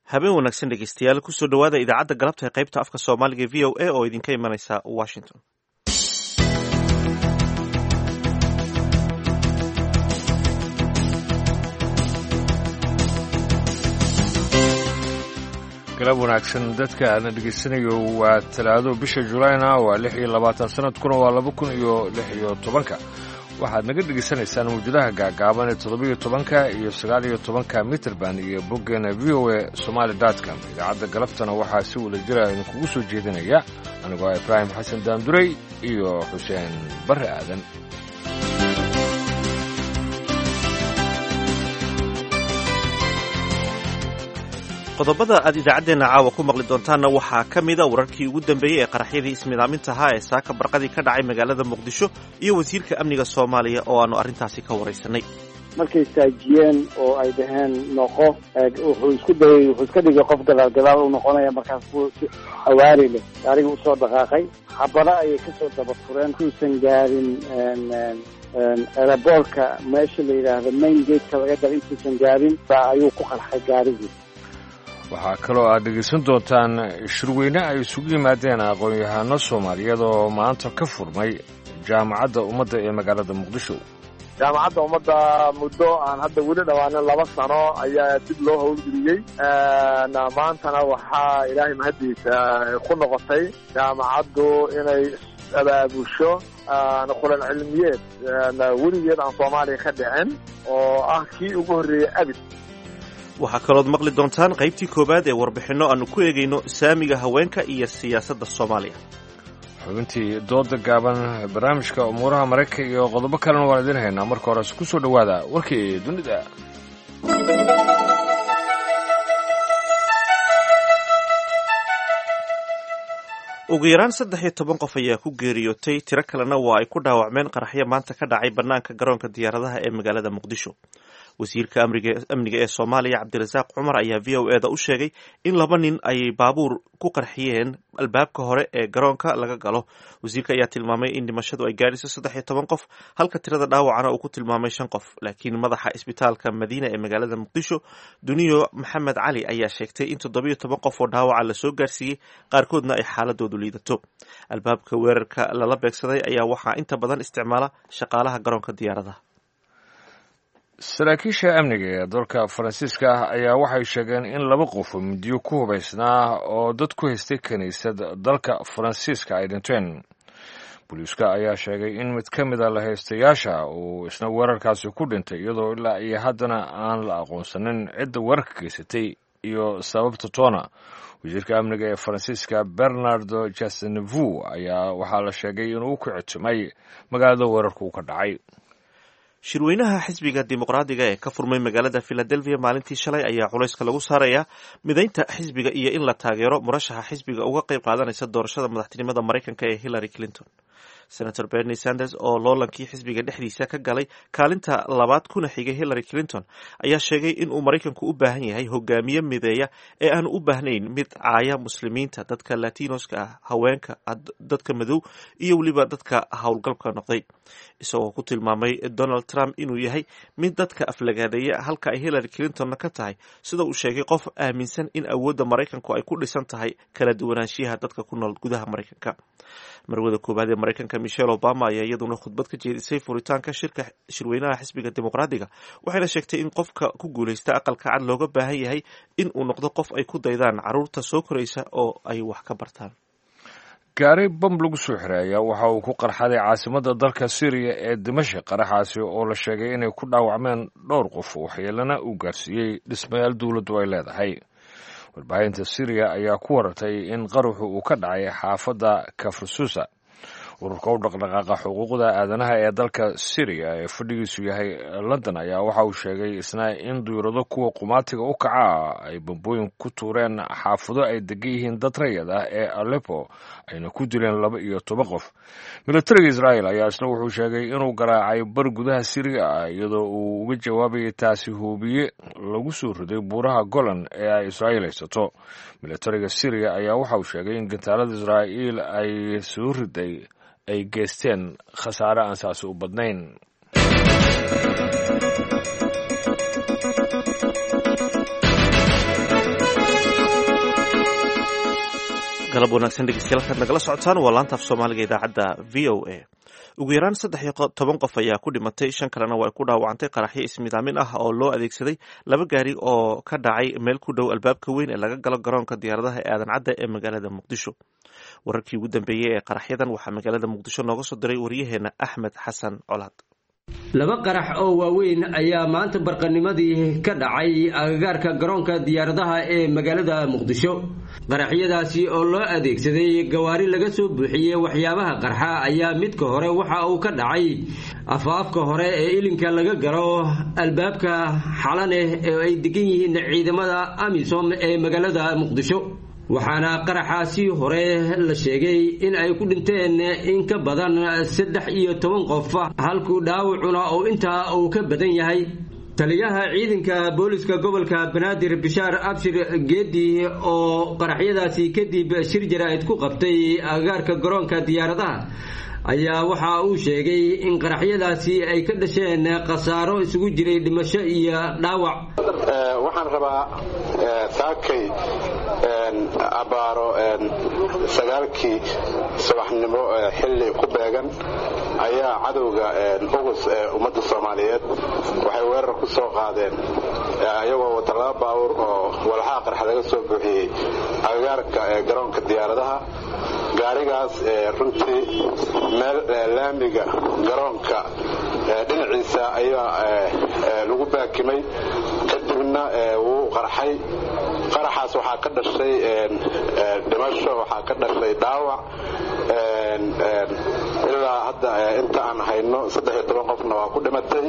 habeen wanaagsan dhegeystayaal kusoo dhowaada idaacadda galabta ee qaybta afka soomaaliga v o a oo idinka imanaysa washington galab wanaagsan dadka aadna dhegaysanayo waa talaado bisha julayna waa lix iyo labaatan sanadkuna waa laba kun iyo lix iyo tobanka waxaad naga dhegaysanaysaan mawjadaha gaagaaban ee toddobiyo tobanka iyo sagaal iyo tobanka mitrband iyo boggeena v o a somaali dotcom idaacadda galabtana waxaa si wada jira idinkugu soo jeedinaya anigoo ibraahim xasan daanduray iyo xuseen barre aadan qodobada aad idaacaddeenna caawa ku maqli doontaanna waxaa ka mida wararkii ugu dambeeyey ee qaraxyadii ismidaaminta ahaa ee saaka barqadii ka dhacay magaalada muqdisho iyo wasiirka amniga soomaaliya oo aannu arrintaasi ka waraysanay markay saajiyeen oo ay dhaheen noqo wuxuu isku dayay wuxuu iska dhigay qof gadaal gadaal u noqonaya markaas buu si xawaari leh gaariga usoo dhaqaaqay xabado ayay kasoo daba fureen kuusan gaarin eraboorka meesha la yidhaahdo main gateka laga dara intuusan gaarin baa ayuu ku qarxay gaarigii waxaa kaloo aad dhegaysan doontaan shirweyne ay isugu yimaadeen aqoon-yahano soomaaliyeed oo maanta ka furmay jaamacadda ummadda ee magaalada muqdisho jaamacadda ummadda muddo aan hadda weli dhawaanin laba sano ayaa dib loo howlgeliyey maantana waxaa ilaahay mahaddiisa ku noqotay jaamacaddu inay abaabusho qulan cilmiyeed weligeed aan soomaaliya ka dhicin oo ah kii ugu horreeyey abid waxaa kalood maqli doontaan qaybtii koowaad ee warbixinno aannu ku eegayno saamiga haweenka iyo siyaasadda soomaaliya xubintii dooda gaaban barnaamijka umuuraha maraykanka iyo qodobo kalena waan idiin haynaa marka hores ku soo dhowaada warkii dunida ugu yaraan saddex iyo toban qof ayaa ku geeriyootay tiro kalena waa ay ku dhaawacmeen qaraxyo maanta ka dhacay bannaanka garoonka diyaaradaha ee magaalada muqdisho wasiirka amniga ee soomaaliya cabdirasaaq cumar ayaa v o eda u sheegay in laba nin ay baabuur ku qarxiyeen albaabka hore ee garoonka laga galo wasiirka ayaa tilmaamay in dhimashadu ay gaadhayso saddex iyo toban qof halka tirada dhaawacana uu ku tilmaamay shan qof laakiin madaxa isbitaalka madiina ee magaalada muqdisho duniyo maxamed cali ayaa sheegtay in toddobiyo toban qof oo dhaawaca lasoo gaarsiiyey qaarkoodna ay xaaladoodu liidato albaabka weerarka lala beegsaday ayaa waxaa inta badan isticmaala shaqaalaha garoonka diyaaradaha saraakiisha amniga ee dalka faransiiska ah ayaa waxay sheegeen in laba qof oo midiyo ku hubaysnaa oo dad ku haystay kiniisad dalka faransiiska ay dhinteen booliiska ayaa sheegay in mid ka mida la haystayaasha uu isna weerarkaasi ku dhintay iyadoo ilaa iyo haddana aan la aqoonsanin cidda weerarka geysatay iyo sababta toona wasiirka amniga ee faransiiska bernardo jasnevu ayaa waxaa la sheegay inuu ku citumay magaalada weerarka uu ka dhacay shirweynaha xisbiga dimuqraadiga ee ka furmay magaalada philadelphia maalintii shalay ayaa culayska lagu saarayaa midaynta xisbiga iyo in la taageero murashaxa xisbiga uga qayb qaadanaysa doorashada madaxtinimada maraykanka ee hillary clinton senator bernie sanders oo loolankii xisbiga dhexdiisa ka galay kaalinta labaad kuna xigay hillary clinton ayaa sheegay in uu maraykanku u baahan yahay hogaamiye mideeya ee aanu u baahnayn mid caaya muslimiinta dadka latinoska ah haweenka dadka madow iyo weliba dadka howlgalka noqday isagoo ku tilmaamay donald trump inuu yahay mid dadka aflagaadeeya halka ay hillary clintonna ka tahay sida uu sheegay qof aaminsan in awoodda maraykanku ay ku dhisan tahay kala duwanaanshiyaha dadka ku nool gudaha maraykanka marwada koowaad ee maraykanka michelle obama ayaa iyaduna khudbad ka jeedisay furitaanka shirka shirweynaha xisbiga dimuqraadiga waxayna sheegtay in qofka ku guulaysta aqalka cad looga baahan yahay in uu noqdo qof ay ku daydaan caruurta soo koraysa oo ay wax ka bartaan gaari bam lagu soo xiray ayaa waxa uu ku qarxaday caasimadda dalka syriya ee dimashik qaraxaasi oo la sheegay inay ku dhaawacmeen dhowr qof waxyeelana uu gaarsiiyey dhismayaal dowladdu ay leedahay warbaahinta syriya ayaa ku warartay in qaruxu uu ka dhacay xaafadda kafrasusa ururka u dhaqdhaqaaqa xuquuqda aadanaha ee dalka syriya ee fadhigiisu yahay london ayaa waxa uu sheegay isna in duyurado kuwa qumaatiga u kaca ah ay bambooyin ku tuureen xaafado ay degan yihiin dad rayad ah ee aleppo ayna ku dileen laba iyo toban qof militariga israel ayaa isna wuxuu sheegay inuu garaacay bar gudaha syriya ah iyadoo uu uga jawaabayay taasi huubiye lagu soo riday buuraha golan ee ay israa'iil haysato militariga syriya ayaa waxa uu sheegay in gantaalada israa'iil ay soo riday ay geysteen khasaare aan saasi u badnayn galab wanaagsan dhegeystayaal kaad nagala socotaan waa laanta af soomaaliga idaacadda v o a ugu yaraan saddex iyo toban qof ayaa ku dhimatay shan kalena waa ku dhaawacantay qaraxyo ismidaamin ah oo loo adeegsaday laba gaari oo ka dhacay meel ku dhow albaabka weyn ee laga galo garoonka diyaaradaha ee aadan cadda ee magaalada muqdisho wararkii ugu dambeeyey ee qaraxyadan waxaa magaalada muqdisho nooga soo diray waryaheena axmed xasan colaad laba qarax oo waaweyn ayaa maanta barqanimadii ka dhacay agagaarka garoonka diyaaradaha ee magaalada muqdisho qaraxyadaasi oo loo adeegsaday gawaari laga soo buuxiyey waxyaabaha qarxa ayaa midka hore waxa uu ka dhacay afaafka hore ee ilinka laga galo albaabka xalaneh ee ay degan yihiin ciidamada amisom ee magaalada muqdisho waxaana qaraxaasi hore la sheegay in ay ku dhinteen in ka badan saddex iyo toban qof halkuu dhaawacuna oo intaa uu ka badan yahay taliyaha ciidanka booliska gobolka banaadir bishaar abshir geedi oo qaraxyadaasi kadib shir jaraa'id ku qabtay agagaarka garoonka diyaaradaha ayaa waxa uu sheegay in qaraxyadaasi ay ka dhasheen khasaaro isugu jiray dhimasho iyo dhaawac waxaan rabaa saakay abaaro sagaalkii subaxnimo xilli ku beegan ayaa cadowga ugus ee ummadda soomaaliyeed waxay weerar ku soo qaadeen ayagoo wata laba baawur oo walxaha qarxa laga soo buuxiyey agagaarka garoonka diyaaradaha gaarigaas runtii meel laamiga garoonka dhinaciisa ayaa lagu baakimay kadibna wuu qarxay qaraxaas waxaa ka dhashay dhimasho waxaa ka dhashay dhaawac ilaa hadda inta aan hayno saddex toban qofna waa ku dhimatay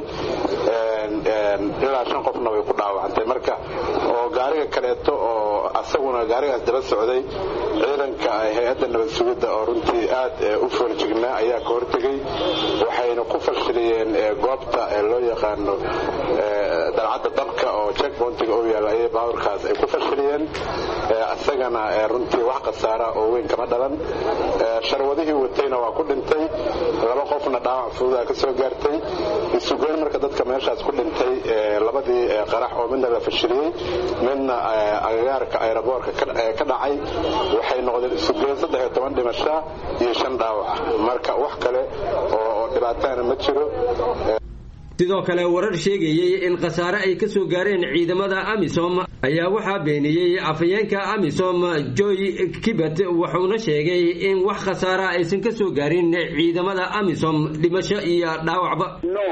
ilaa shan qofna way ku dhaawacantay marka oo gaariga kaleeto oo asaguna gaarigaas daba socday ciidanka hay-adda nabad sugidda oo runtii aad u fooljignaa ayaa ka hortegay waxayna ku fashiliyeen goobta loo yaqaano dalcadda dabka oo checkpointiga u yaalla ayay baawurkaas ay ku fashiliyeen asagana runtii wax khasaara oo weyn kama dhalan sharwadihii watayna waa ku dhintay laba qofna dhaawac fududaa ka soo gaartay isugeyn marka dadka meeshaas ku dhintay labadii qarax oo midna la fashiliyey midna agagaarka aeroboorka ka dhacay waxay noqdeen isugeyn saddex iyo toban dhimasha iyo shan dhaawac marka wax kale oo dhibaatana ma jiro sidoo kale warar sheegayey in khasaare ay ka soo gaareen ciidamada amisom ayaa waxaa beeniyey afhayeenka amisom joy kibet wuxuuna sheegay in wax khasaara aysan ka soo gaarin ciidamada amisom dhimasho iyo dhaawacba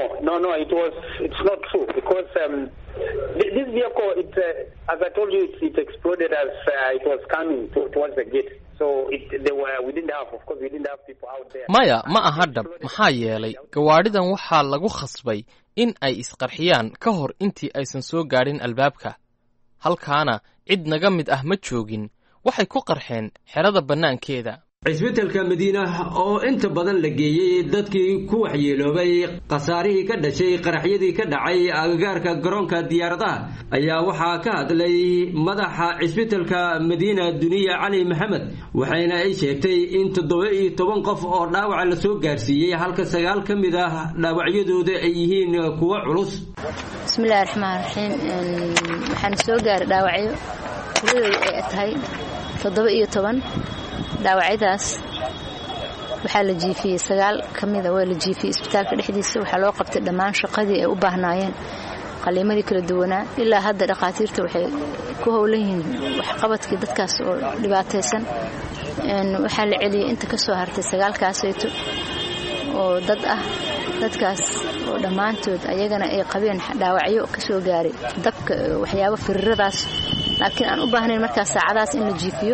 This vehicle, it, uh, as I told you, it, it exploded as uh, it was coming to, towards the gate. So it, they were, we didn't have, of course, we didn't have people out there. maya ma aha dhab maxaa yeelay gawaadhidan waxaa lagu khasbay in ay isqarxiyaan ka hor intii aysan soo gaadhin albaabka halkaana cid naga mid ah ma joogin waxay ku qarxeen xerada bannaankeeda cisbitalka madiina oo inta badan la geeyey dadkii ku waxyeeloobay khasaarihii ka dhashay qaraxyadii ka dhacay agagaarka garoonka diyaaradaha ayaa waxaa ka hadlay madaxa cisbitalka madiina duniya cali maxamed waxayna ay sheegtay in toddoba iyo toban qof oo dhaawaca lasoo gaarsiiyey halka sagaal ka mid ah dhaawacyadooda ay yihiin kuwo culus bismillahi raxmaan raxiim waxaana soo gaaray dhaawacyo tiradooda ay tahay toddoba iyo toban dhaawacyadaas waxaa la jiifiyey sagaal ka mida waa la jiifiyey isbitaalka dhexdiisa waxaa loo qabtay dhammaan shaqadii ay u baahnaayeen qaliimadii kala duwanaa ilaa hadda dhakhaatiirta waxay ku howlan yihiin waxqabadkii dadkaas oo dhibaataysan waxaa la celiyey inta ka soo hartay sagaalkaasayto oo dad ah dadkaas oo dhammaantood ayagana ay qabeen dhaawacyo ka soo gaaray dabka waxyaabo firiradaas laakiin aan u baahnayn markaas saacadaas in la jiifiyo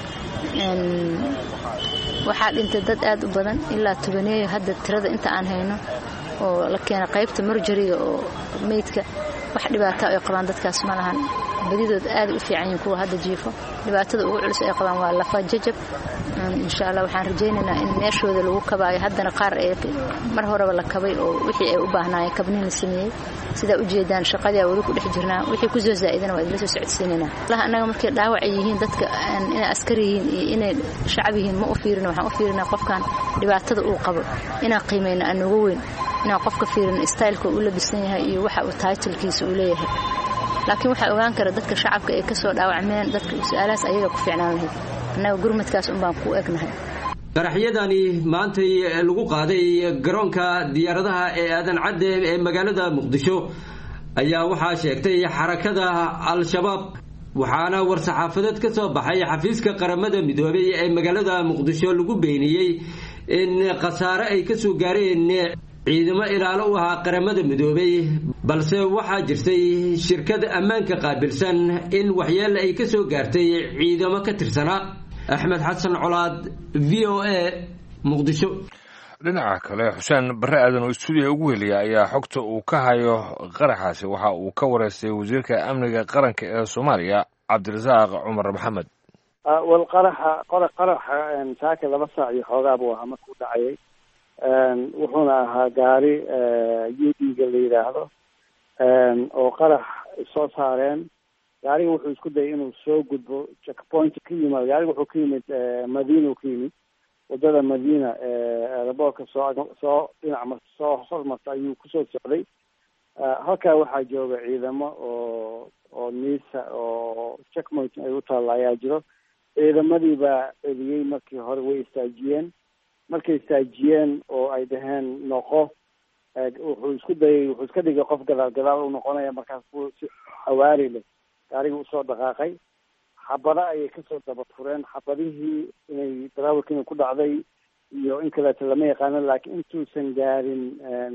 waxaa dhintay dad aad u badan ilaa tobaneeyo hadda tirada inta aan hayno oo la keena qaybta marjariga oo meydka wax dhibaato ay qabaan dadkaas ma lahan badidood aaday u fiican yihiin kuwa hadda jiifo dhibaatada ugu culus ay qabaan waa lafa jajab insha allah waxaan rajaynaynaa in meeshooda lagu kabaayo haddana qaar ee mar horeba la kabay oo wixii ay u baahnaayeen kabnin la sameeyey sidaa ujeedaan shaqadia weli ku dhex jirnaa wixii kusoo zaa'idana waa idinla soo socodsiinaynaa allaha annaga markay dhaawac ay yihiin dadka inay askari yihiin iyo inay shacab yihiin ma u fiirino waxaan u fiirinaa qofkan dhibaatada uu qabo inaan qiimayno aan uga weyn inaan qofka fiirino styleka uu labisan yahay iyo waxa uu taitalkiisa uu leeyahay laakiin waxaa ogaan kara dadka shacabka ay kasoo dhaawacmeen dadka su-aalahaas ayaga ku fiicnaan lahayd annaga gurmadkaas unbaan ku egnahay qaraxyadani maantay lagu qaaday garoonka diyaaradaha ee aadan cadde ee magaalada muqdisho ayaa waxaa sheegtay xarakada al-shabaab waxaana war-saxaafadeed ka soo baxay xafiiska qaramada midoobay ee magaalada muqdisho lagu beeniyey in khasaare ay kasoo gaareen ciidamo ilaalo u ahaa qaramada midoobay balse waxaa jirtay shirkad ammaanka qaabilsan in waxyeele ay kasoo gaartay ciidamo ka tirsanaa axmed xasan colaad v o a muqdisho dhinaca kale xuseen barre aadan oo stuudiya ugu heliya ayaa xogta uu ka hayo qaraxaasi waxa uu ka wareystay wasiirka amniga qaranka ee soomaaliya cabdirasaaq cumar maxamed wal qaraxa qora qaraxa saaka laba saac iyo xoogaa buu ahaa markuu dhacayay wuxuuna ahaa gaari u d ga la yidhaahdo oo qarax soo saareen gaariga wuxuu isku dayay inuu soo gudbo checkpoint ka yimaado gaariga wuxuu ka yimid madiina ka yimid wadada madiina eeraboorka soo soo dhinac soo hormarta ayuu kusoo socday halkaa waxaa jooga ciidamo oo oo niisa oo checkpoint ay u taalla ayaa jiro ciidamadii baa celiyey markii hore way istaajiyeen markay istaajiyeen oo ay dhaheen noqo wuxuu isku dayay wuxuu iska dhigay qof gadaal gadaal u noqonaya markaas buu si xawaari leh gaariga usoo dhaqaaqay xabada ayay kasoo daba fureen xabadihii inay darawalka inay ku dhacday iyo in kaleeto lama yaqaano laakiin intuusan gaarin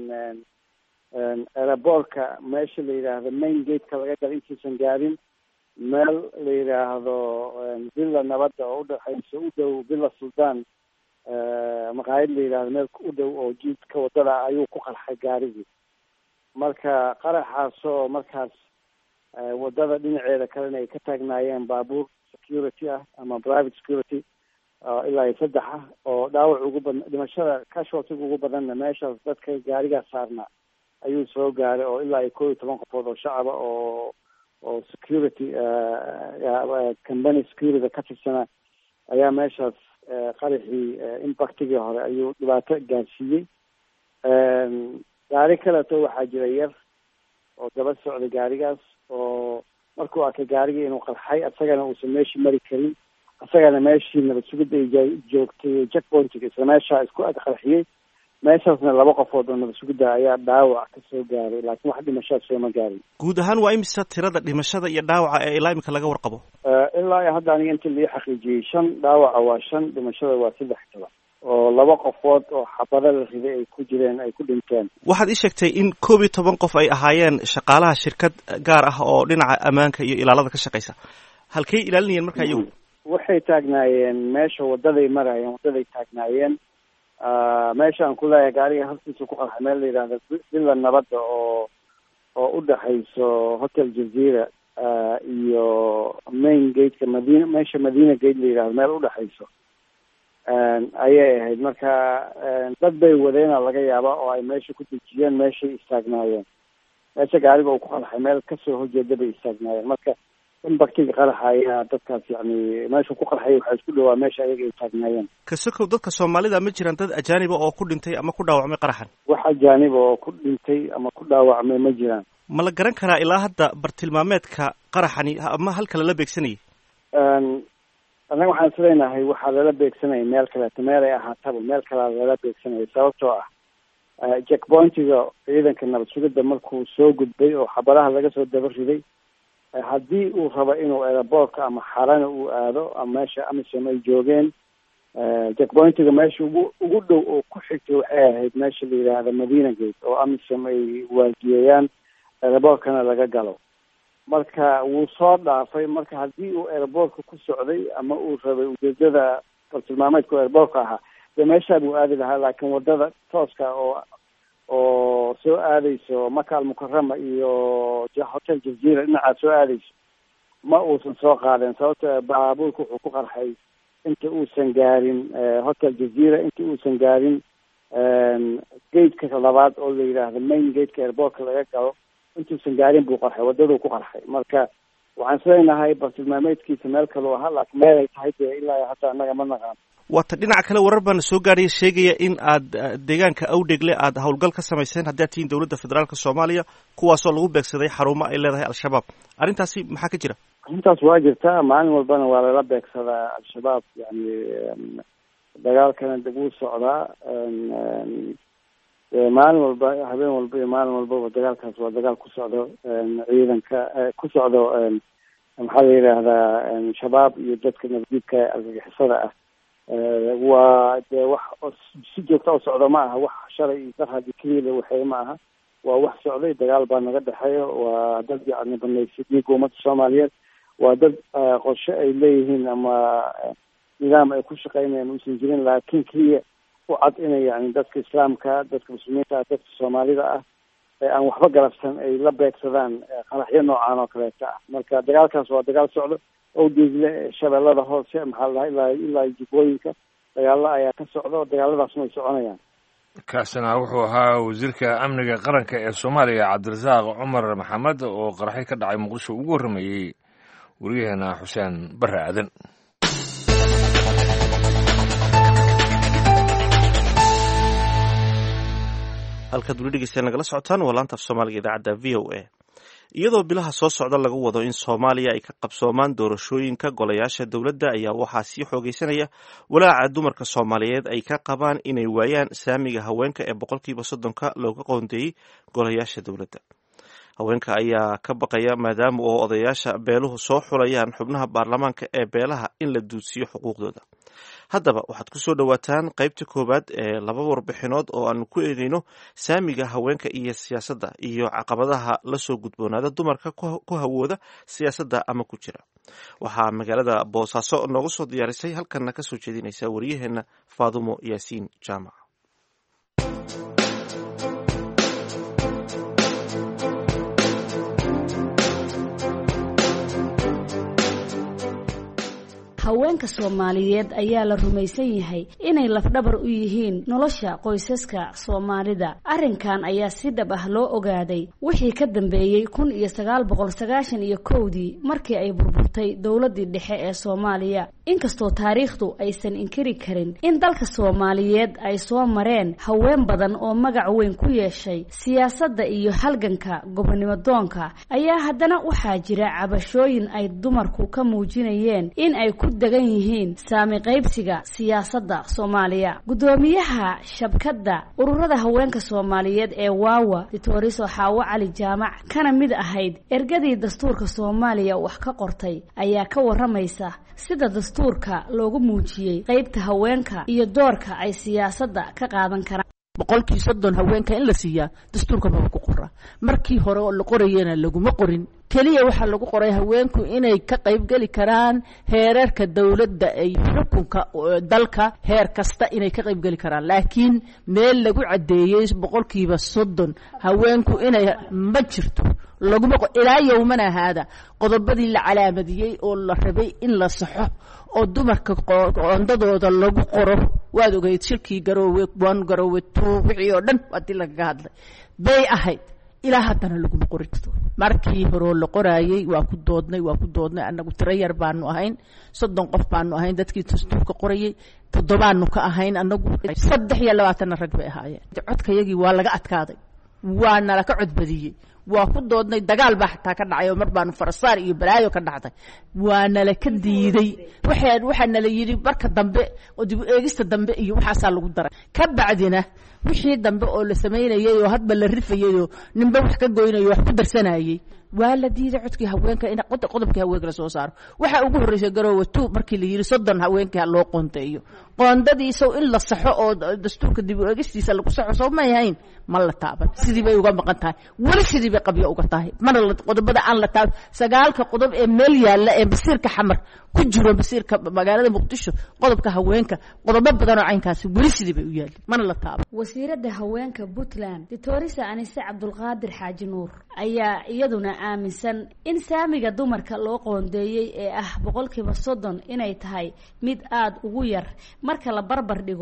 aeroboortka meesha la yidhaahdo main gateka laga gala intuusan gaarin meel la yidhaahdo villa nabadda oo udhexayso u dhow villa suldaan maqaayad la yidhahdo meel u dhow oo jiidka wadada ayuu ku qarxay gaarigii marka qaraxaasoo markaas wadada dhinaceeda kalena ay ka taagnaayeen baabuur security ah ama private security ilaa iyo saddex ah oo dhaawac ugu badna dhimashada casualtiga ugu badanna meeshaas dadka gaarigaas saarnaa ayuu soo gaaray oo ilaa iyo kow iyo toban qofood oo shacaba oo oo security company security ka tirsana ayaa meeshaas qaraxii impactigii hore ayuu dhibaato gaarsiiyey gaari kaleeto waxaa jira yar oo daba socday gaarigaas oo markuu arkay gaarigii inuu qarxay asagana uusan meeshii mari karin asagana meeshii nabad sugidda ay joogtay checkpointiga isla meeshaa isku ag qarxiyey meeshaasna laba qofood oo nabad sugidda ayaa dhaawac ka soo gaaray laakiin wax dhimashaa sooma gaarin guud ahaan waa imisa tirada dhimashada iyo dhaawaca ee ilaa imika laga warqabo ilaa iyo hadda aniga inta lii xaqiijiyey shan dhaawaca waa shan dhimashada waa saddex toban oo laba qofood oo xabada la riday ay ku jireen ay ku dhinteen waxaad ii sheegtay in koob iyo toban qof ay ahaayeen shaqaalaha shirkad gaar ah oo dhinaca ammaanka iyo ilaalada ka shaqeysa halkay ilaalinayeen markaa iyagu waxay taagnaayeen meesha wadaday maraayeen wadaday taagnaayeen meesha aan ku leeyahay gaariga halkiisa ku qarxay meel la yidhahdo villa nabadda oo oo u dhexayso hotel jazeera iyo main gateka madina meesha madina gate la yidhahdo meel udhexayso ayay ahayd marka dad bay wadeena laga yaabaa oo ay meesha ku dejiyeen meeshay istaagnaayeen meesha gaariga uu ku qarxay meel kasoo horjeeda bay istaagnaayeen marka imbactiga qaraxa ayaa dadkaas yani meesha ku qarxay waxaa isku dhawaa meesha ayaga ay taagnaayeen kasokow dadka soomaalida ma jiraan dad ajaaniba oo ku dhintay ama ku dhaawacmay qaraxan wax ajaaniba oo ku dhintay ama ku dhaawacmay ma jiraan ma la garan karaa ilaa hadda bartilmaameedka qaraxani ama halka lala beegsanayay annaga waxaan islenahay waxaa lala beegsanaya meel kaleeto meel ay ahaataba meel kalea lala beegsanaya sababtoo ah jackpointiga ciidanka nabad sugidda markuu soo gudbay oo xabadaha laga soo daba riday haddii uu rabo inuu aeroboortka ama xarana uu aado ama meesha amisom ay joogeen jackpointiga meesha ugu ugu dhow oo ku xigtay waxay ahayd meesha la yidhaahda madina gate oo amisom ay waardiyeeyaan aeroboortkana laga galo marka wuu soo dhaafay marka haddii uu aeroboortka ku socday ama uu rabay ujeedada bartilmaameedka aeroboortka ahaa dee meeshaa buu aadi lahaa laakiin wadada tooska oo oo soo aadeyso maka almukarama iyo hotel jazeera dhinacaa soo aadeyso ma uusan soo qaadeen sababto baabuurka wuxuu ku qarxay inta uusan gaarin hotel jazeera inta uusan gaarin gateka labaad oo la yidhaahdo main gateka airboortka laga galo intuusan gaarin buu qarxay wadaduu ku qarxay marka waxaan islenahay bartilmaameedkiisa meel kaleu ahaa laakiin meel ay tahay dee ilaa hataa annaga ma naqaan waata dhinaca kale warar baana soo gaadhaya sheegaya in aad deegaanka awdhegle aad howlgal ka samayseen haddii aad tihiin dowladda federaalka soomaaliya kuwaasoo lagu beegsaday xarumo ay leedahay al-shabaab arrintaasi maxaa ka jira arrintaas waa jirtaa maalin walbana waa lala beegsadaa al-shabaab yani dagaalkana dib uu socdaa maalin walba habeen walba iyo maalin walbaba dagaalkaas waa dagaal ku socdo ciidanka ku socdo maxaa la yidhaahdaa shabaab iyo dadka nabadiidka argagixisada ah waa dee wax si joogta u socdo ma aha wax shalay iyo dar hadii keliya waxay ma aha waa wax socday dagaal baa naga dhexeeyo waa dad yani banaysay dhiiga ummadda soomaaliyeed waa dad qorshe ay leeyihiin ama nidaam ay ku shaqeynayaan uusan jirin laakiin keliya u cad inay yani dadka islaamka dadka muslimiinta ah dadka soomaalida ah ee aan waxba galabsan ay la beegsadaan qaraxyo noocan oo kaleeta ah marka dagaalkaas waa dagaal socdo owdeegle shabeellada hoose maxaa la dhaha ilaa ilaa jubbooyinka dagaalo ayaa ka socdo dagaaladaasna way soconayaan kaasina wuxuu ahaa wasiirka amniga qaranka ee soomaaliya cabdirasaaq cumar maxamed oo qaraxyo ka dhacay muqdisho ugu warramayey wariyaheena xuseen bare aadan halkaad weli dhegeystayaa nagala socotaan waa laanta af soomaaliga idaacadda v o a iyadoo bilaha soo socda lagu wado in soomaaliya ay ka qabsoomaan doorashooyinka golayaasha dowladda ayaa waxaa sii xoogeysanaya walaaca dumarka soomaaliyeed ay ka qabaan inay waayaan saamiga haweenka ee boqolkiiba soddonka looga qoondeeyey golayaasha dowladda haweenka ayaa ka baqaya maadaama oo odayaasha beeluhu soo xulayaan xubnaha baarlamaanka ee beelaha in la duudsiyo xuquuqdooda haddaba waxaad ku soo dhowaataan qaybta koowaad ee laba warbixinood oo aanu ku eegeyno saamiga haweenka iyo siyaasadda iyo caqabadaha lasoo gudboonaada dumarka ku hawooda siyaasadda ama ku jira waxaa magaalada boosaaso nooga soo diyaarisay halkanna ka soo jeedinaysa wariyaheenna faadumo yaasiin jaamac haweenka soomaaliyeed ayaa la rumaysan yahay inay lafdhabar u yihiin nolosha qoysaska soomaalida arrinkan ayaa si dhab ah loo ogaaday wixii ka dambeeyey kun iyo sagaal boqol sagaashan iyo kowdii markii ay burburtay dowladdii dhexe ee soomaaliya inkastoo taariikhdu aysan inkiri karin in dalka soomaaliyeed ay soo mareen haween badan oo magac weyn ku yeeshay siyaasadda iyo halganka gobonimo doonka ayaa haddana waxaa jira cabashooyin ay dumarku ka muujinayeen in ay ku degan yihiin saami qaybsiga siyaasadda soomaaliya guddoomiyaha shabkadda ururada haweenka soomaaliyeed ee waawa ditoriso xaawo cali jaamac kana mid ahayd ergadii dastuurka soomaaliya wax ka qortay ayaa ka waramaysa sida dastuurka loogu muujiyey qaybta haweenka iyo doorka ay siyaasadda ka qaadan karaan boqolkii soddon haweenka in la siiyaa dastuurka maba ku qora markii hore oo la qorayana laguma qorin keliya waxaa lagu qoray haweenku inay ka qaybgeli karaan heerarka dowladda ay xukunka dalka heer kasta inay ka qaybgeli karaan laakiin meel lagu caddeeyey boqolkiiba soddon haweenku inay ma jirto laguma ilaa yowmana haada qodobadii la calaamadiyey oo la rabay in la saxo oo dumarka qoondadooda lagu qoro waad ogeyd shirkii garoowe one garoowe two wixii oo dhan haddii lagaga hadlay bay ahayd ilaa haddana laguma qori karto markii horeo la qoraayey waa ku doodnay waa ku doodnay annagu tiro yar baanu ahayn soddon qof baanu ahayn dadkii dastuurka qorayey toddobaanu ka ahayn annagu saddex iyo labaatanna rag bay ahaayeen codkayagii waa laga adkaaday waa nala ka codbadiyey waa ku doodnay dagaal baa xataa ka dhacay oo mar baanu farasaar iyo balaayo ka dhacday waa nala ka diiday waxaa waxaa nala yidhi marka dambe oo dib u eegista dambe iyo waxaasaa lagu daray ka bacdina wixii dambe oo la samaynayay oo hadba la rifayay oo ninba wax ka goynayay wax ku darsanayay waa la diiday codkii haweenka in qodobkii haweenka la soo saaro waxaa ugu horreysay garoowe two markii la yidhi soddon haweenkii ha loo qoonteeyo qoondadiisow in la saxo oo dastuurka dib u eegistiisa lagu saxo soo may hayn ma la taaban sidii bay uga maqan tahay weli sidii bay qabyo uga tahay mana qodobada aan la taaban sagaalka qodob ee meel yaalla ee basiirka xamar ku jiro basiirka magaalada muqdisho qodobka haweenka qodobo badan oo caynkaasi weli sidii bay u yaalin mana la taaban wasiiradda haweenka puntland ditorisa anise cabdulqaadir xaaji nuur ayaa iyaduna aaminsan in saamiga dumarka loo qoondeeyey ee ah boqolkiiba soddon inay tahay mid aada ugu yar marka la barbar dhigo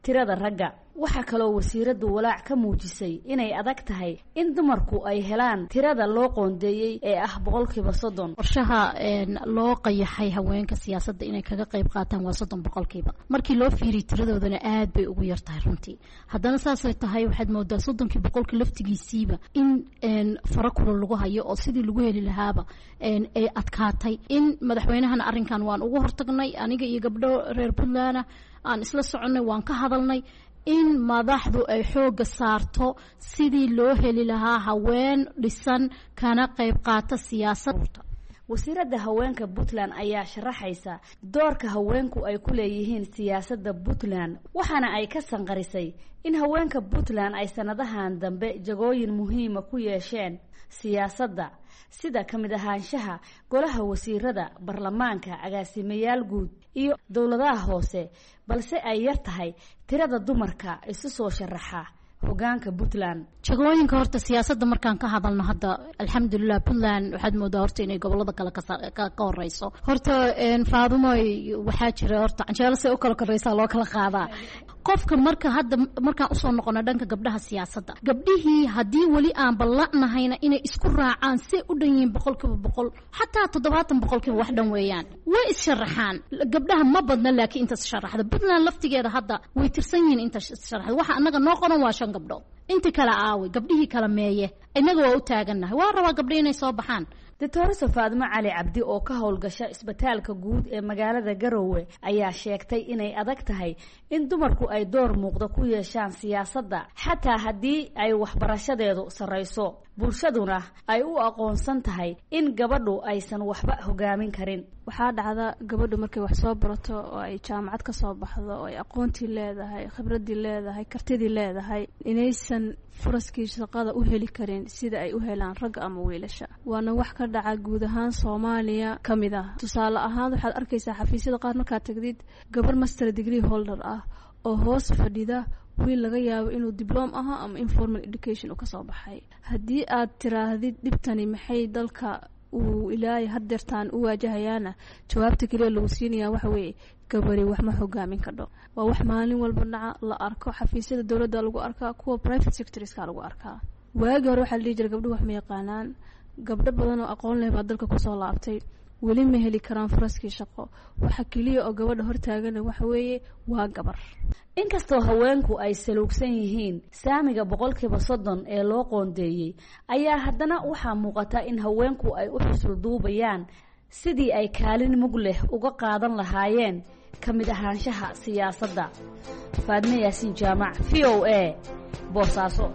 tirada ragga waxaa kaloo wasiiraddu walaac ka muujisay inay adag tahay in dumarku ay helaan tirada loo qoondeeyey ee ah boqolkiiba soddon qorshaha loo qayaxay haweenka siyaasadda inay kaga qayb qaataan waa soddon boqolkiiba markii loo fiiriy tiradoodana aad bay ugu yar tahay runtii haddana saasay tahay waxaad moodaa soddonkii boqolkii laftigiisiiba in fara kula lagu hayo oo sidii lagu heli lahaaba ay adkaatay in madaxweynahana arrinkan waan ugu hortagnay aniga iyo gabdho reer puntland aan isla soconnay waan ka hadalnay in madaxdu ay xoogga saarto sidii loo heli lahaa haween dhisan kana qayb qaata siyaasadda wasiiradda haweenka puntland ayaa sharaxaysa doorka haweenku ay ku leeyihiin siyaasadda puntland waxaana ay ka sanqarisay in haweenka puntland ay sanadahan dambe jagooyin muhiima ku yeesheen siyaasadda sida ka mid ahaanshaha golaha wasiirada baarlamaanka agaasimayaal guud iyo dowladaha hoose balse ay yar tahay tirada dumarka isu soo sharaxa hogaanka puntland jagooyinka horta siyaasadda markaan ka hadalno hadda alxamdulilah puntland waxaad moodaa horta inay gobolada kale ka horeyso horta faadumoy waxaa jira horta canjeelo say u kala koreysaa loo kala qaadaa qofka marka hadda markaan usoo noqono dhanka gabdhaha siyaasadda gabdhihii haddii weli aan ballanahayna inay isku raacaan say u dhan yihiin boqolkiiba boqol xataa toddobaatan boqolkiiba wax dhan weeyaan way issharaxaan gabdhaha ma badna laakiin intaas sharaxda puntland laftigeeda hadda way tirsan yihiin intaas sharaxda waxa anaga noo qoran waa shan gabdhood inti kale aaway gabdhihii kala meeye innaga waa u taagannahay waa rabaa gabdho inay soo baxaan doctoresa faadimo cali cabdi oo ka howlgasha isbitaalka guud ee magaalada garowe ayaa sheegtay inay adag tahay in dumarku ay door muuqda ku yeeshaan siyaasadda xataa haddii ay waxbarashadeedu sarrayso bulshaduna ay u aqoonsan tahay in gabadhu aysan waxba hogaamin karin waxaa dhacda gabadhu markay wax soo barato oo ay jaamacad ka soo baxdo oo ay aqoontii leedahay khibradii leedahay kartidii leedahay inaysan furaskii shaqada u heli karin sida ay u helaan ragga ama wiilasha waana wax ka dhaca guud ahaan soomaaliya ka mid ah tusaale ahaan waxaad arkaysaa xafiisyada qaar markaad tagdid gabar master degree holder ah oo hoos fadhida wiil laga yaabo inuu dibloom ahaa ama informal education uu kasoo baxay haddii aad tiraahdid dhibtani maxay dalka uu ilaahay hadeertaan u waajahayaana jawaabta keliya lagu siinayaa waxa weeye gabari wax ma hogaamin kadho waa wax maalin walba dhaca la arko xafiisyada dowladda lagu arkaa kuwa private sectorska lagu arkaa waagi hore waxaa la dhihi jira gabdho wax ma yaqaanaan gabdho badan oo aqoon leh baa dalka kusoo laabtay weli ma heli karaan furaskii shaqo waxa keliya oo gabadha hortaagana waxa weeye waa gabar inkastoo haweenku ay saluugsan yihiin saamiga boqolkiiba soddon ee loo qoondeeyey ayaa haddana waxaa muuqata in haweenku ay u xusul duubayaan sidii ay kaalin mug leh uga qaadan lahaayeen ka mid ahaanshaha siyaasadda faadme yaasiin jaamac v o a boosaaso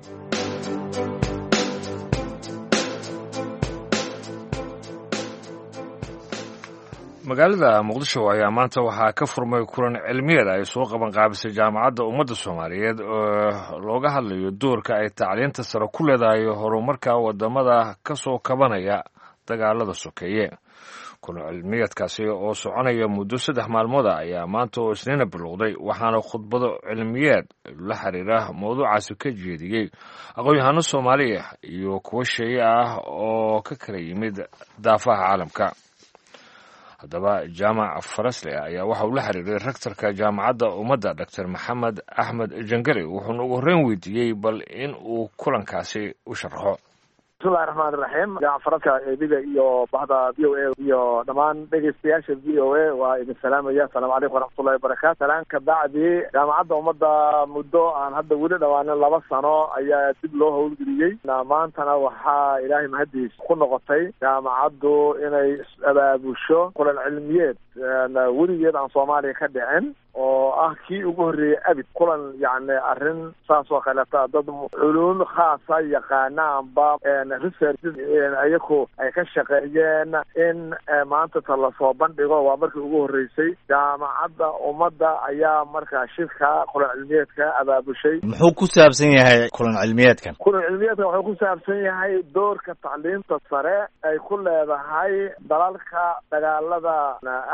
magaalada muqdisho ayaa maanta waxaa ka furmay kulan cilmiyeed ay soo qaban qaabisay jaamacadda ummadda soomaaliyeed oo looga hadlayo doorka ay tacliinta sare ku leedahay horumarka wadamada ka soo kabanaya dagaalada sokeeye kulan cilmiyeedkaasi oo soconaya muddo saddex maalmooda ayaa maanta oo isniina bilowday waxaana khudbado cilmiyeed la xiriira mawduucaasi ka jeediyey aqoon-yahano soomaaliya iyo kuwo sheeye ah oo ka kala yimid daafaha caalamka haddaba jaamac farasle ayaa waxa uu la xiriiray rektorka jaamacadda ummadda doctor maxamed axmed jangari wuxuuna ugu horreyn weydiiyey bal in uu kulankaasi u sharxo bismillahi raxmaan iraxiim jaacfaradka eediga iyo bahda v o a iyo dhammaan dhegeystayaasha v o a waa idin salaamaya asalaamu calaykum waraxmatullahi wabarakatu salaan ka bacdi jaamacadda ummadda muddo aan hadda weli dhawaanin laba sano ayaa dib loo howlgeliyey maantana waxaa ilaahay mahadiis ku noqotay jaamacaddu inay abaabusho kulan cilmiyeed weligeed aan soomaaliya ka dhicin oo ah kii ugu horreeyey abid kulan yacni arrin saas oo kaleeta dad culuum khaasa yaqaana amba research iyaku ay ka shaqeeyeen in maanta ta lasoo bandhigo waa markii ugu horreysay jaamacadda ummadda ayaa markaa shirka kulan cilmiyeedka abaabushay muxuu ku saabsan yahay kulan cilmiyeedkan kulan cilmiyeedkan wuxuu ku saabsan yahay doorka tacliinta sare ay ku leedahay dalalka dagaalada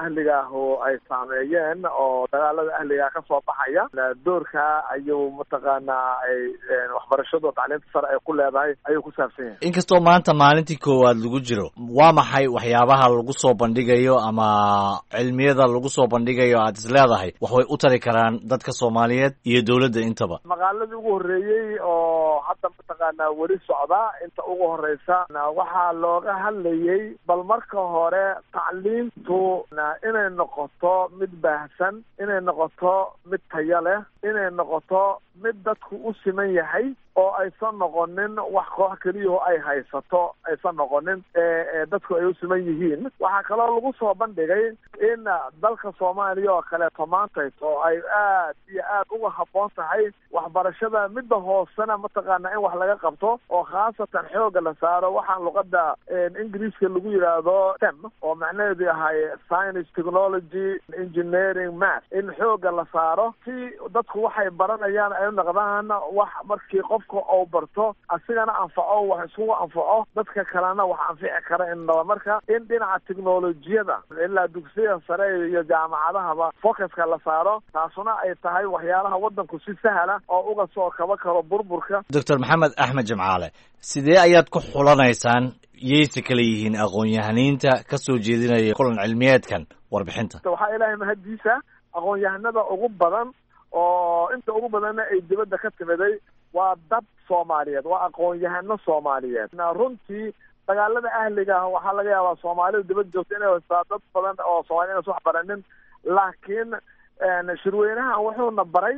ahliga ah oo ay saameeyeen oo dagaalada ahliga ka soo baxaya doorka ayuu mataqaanaa ay waxbarashadu tacliinta sare ay ku leedahay ayuu ku saabsan yahay inkastoo maanta maalintii koowaad lagu jiro waa maxay waxyaabaha lagu soo bandhigayo ama cilmiyada lagu soo bandhigayo aad is leedahay wax way u tari karaan dadka soomaaliyeed iyo dowladda intaba maqaaladii ugu horreeyey oo hadda mataqaanaa weli socda inta ugu horeysa waxaa looga hadlayay bal marka hore tacliintu inay noqoto mid baahsan inay noqoto mid tayo leh inay noqoto mid dadku u siman yahay oo aysan noqonin wax koox keliyaho ay haysato aysan noqonin ee dadku ay u siman yihiin waxaa kaloo lagu soo bandhigay in dalka soomaaliya oo kaleeto maantays oo ay aad iyo aad uga habboon tahay waxbarashada midda hoosena mataqaana in wax laga qabto oo khaasatan xooga la saaro waxaan luqada ingiriiska lagu yidhaahdo tem oo macnaheedu yahay science technology engineering math in xooga la saaro si dadku waxay baranayaan ay u noqdaan wax markii qofka uu barto asigana anfaco wax iskugu anfaco dadka kalena wax anfici kara in marka in dhinaca technolojiyada ilaa dugsiya sare iyo jaamacadahaba focuska la saaro taasuna ay tahay waxyaalaha wadanku si sahla oo uga soo kaba karo burburka doctor maxamed axmed jimcaale sidee ayaad ku xulanaysaan yayse kala yihiin aqoon-yahaniinta ka soo jeedinaya kulan cilmiyeedkan warbixinta waxaa ilaahay mahaddiisa aqoon-yahanada ugu badan oo inta ugu badanna ay dibadda ka timiday waa dad soomaaliyeed waa aqoon-yahano soomaaliyeed runtii dagaalada ahliga ah waxaa laga yaabaa soomaalida dibadda joogta inay haystaa dad badan oo soomaliya inas wax baranin laakiin shirweynahan wuxuuna baray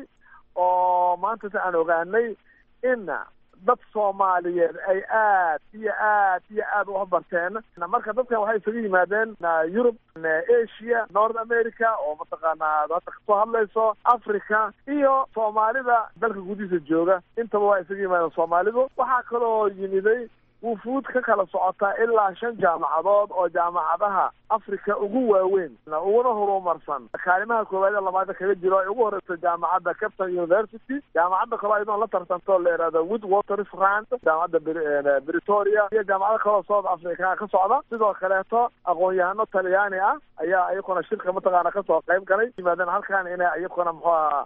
oo maanta si aan ogaanay in dad soomaaliyeed ay aad iyo aad iyo aad wax barteen marka dadkan waxay isaga yimaadeen yurub asia north america oo mataqaanaa hadda kasoo hadlayso africa iyo soomaalida dalka gudihiisa jooga intaba waa isaga yimaadeen soomaalidu waxaa kaloo yimiday wufuud ka kala socotaa ilaa shan jaamacadood oo jaamacadaha africa ugu waaweyn uguna horumarsan kaalimaha koowaad ee labaada kaga jiro ay ugu horeysa jaamacadda captain university jaamacadda kaloo ayadoo la tartanto la yihahdo wood waters rand jaamacadda britoria iyo jaamacado kaloo south africa ka socda sidoo kaleeto aqoon-yahano talyaani ah ayaa iyakuna shirka mataqaana kasoo qayb galay yimaadeen halkan inay iyakuna muxuaha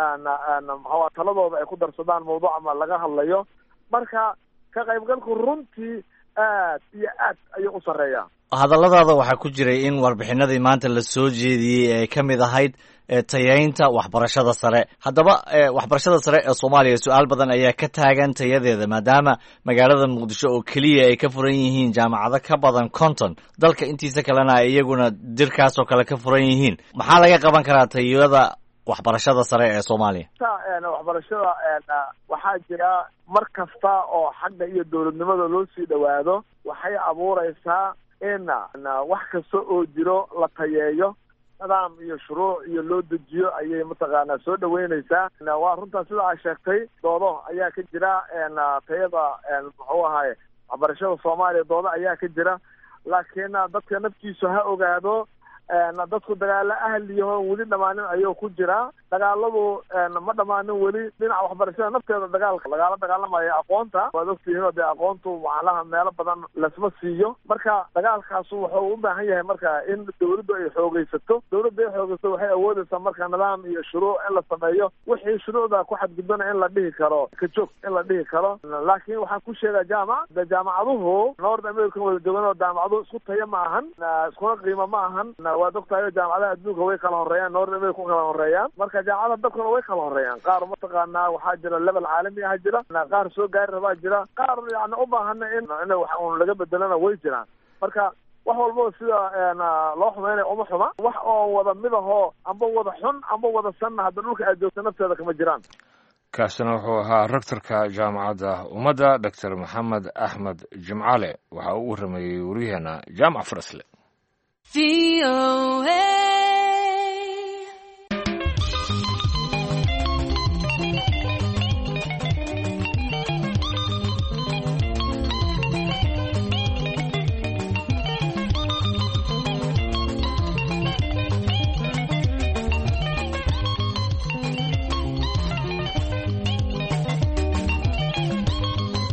muxua taladooda ay ku darsadaan mawduuca ma laga hadlayo marka ka qaybgalku runtii aad iyo aad ayuu u sarreeyaa hadalladaada waxaa ku jiray in warbixinadii maanta la soo jeediyey ay ka mid ahayd tayaynta waxbarashada sare haddaba waxbarashada sare ee soomaaliya su-aal badan ayaa ka taagan tayadeeda maadaama magaalada muqdisho oo keliya ay ka furan yihiin jaamacado ka badan konton dalka intiisa kalena ay iyaguna dirkaas oo kale ka furan yihiin maxaa laga qaban karaa tayada waxbarashada sare ee soomaaliya waxbarashada waxaa jira mar kasta oo xagga iyo dowladnimada loo sii dhowaado waxay abuureysaa in wax kasta oo jiro la tayeeyo nidaam iyo shuruuc iyo loo dejiyo ayay mataqaanaa soo dhaweyneysaa waa runtaa sida aa sheegtay doodo ayaa ka jira tayada muxuu ahaye waxbarashada soomaaliya doodo ayaa ka jira laakiin dadka naftiisu ha ogaado dadku dagaalo ahliyaho weli dhamaanin ayuu ku jiraa dagaaladu ma dhamaanin weli dhinaca waxbarashada nafteeda dagaalka lagaala dagaalamaya aqoonta waad ogtihiin oo dee aqoontu macalaha meelo badan lasma siiyo marka dagaalkaasu wuxuu u baahan yahay marka in dawladdu ay xoogeysato dawladda ay xoogeysato waxay awoodeysaa marka nidaam iyo shuruuc in la sameeyo wixii shuruucda ku xadgudbana in la dhihi karo ka joog in la dhihi karo laakiin waxaan ku sheegaa jaamac de jaamacaduhu north american wada joogan oo jaamacaduhu isku taya ma ahan iskuna qiimo ma ahan waad ogtahay jaamacadaha adduunka way kala horeeyaan north america ku kala horeeyaan marka jaamacadaha dalkuna way kala horeeyaan qaar mataqaanaa waxaa jira level caalami ah jira qaar soo gaari rabaa jira qaar yani u baahana in in wax un laga bedelana way jiraan marka wax walbaba sida loo xumeynaya uma xuma wax oo wada midahoo amba wada xun amba wada sanna hadda dhulka aad joogta nafteeda kama jiraan kaasina wuxuu ahaa rektorka jaamacadda ummadda doctor maxamed axmed jimcale waxa uu u warameeyey waryaheena jaamac farasle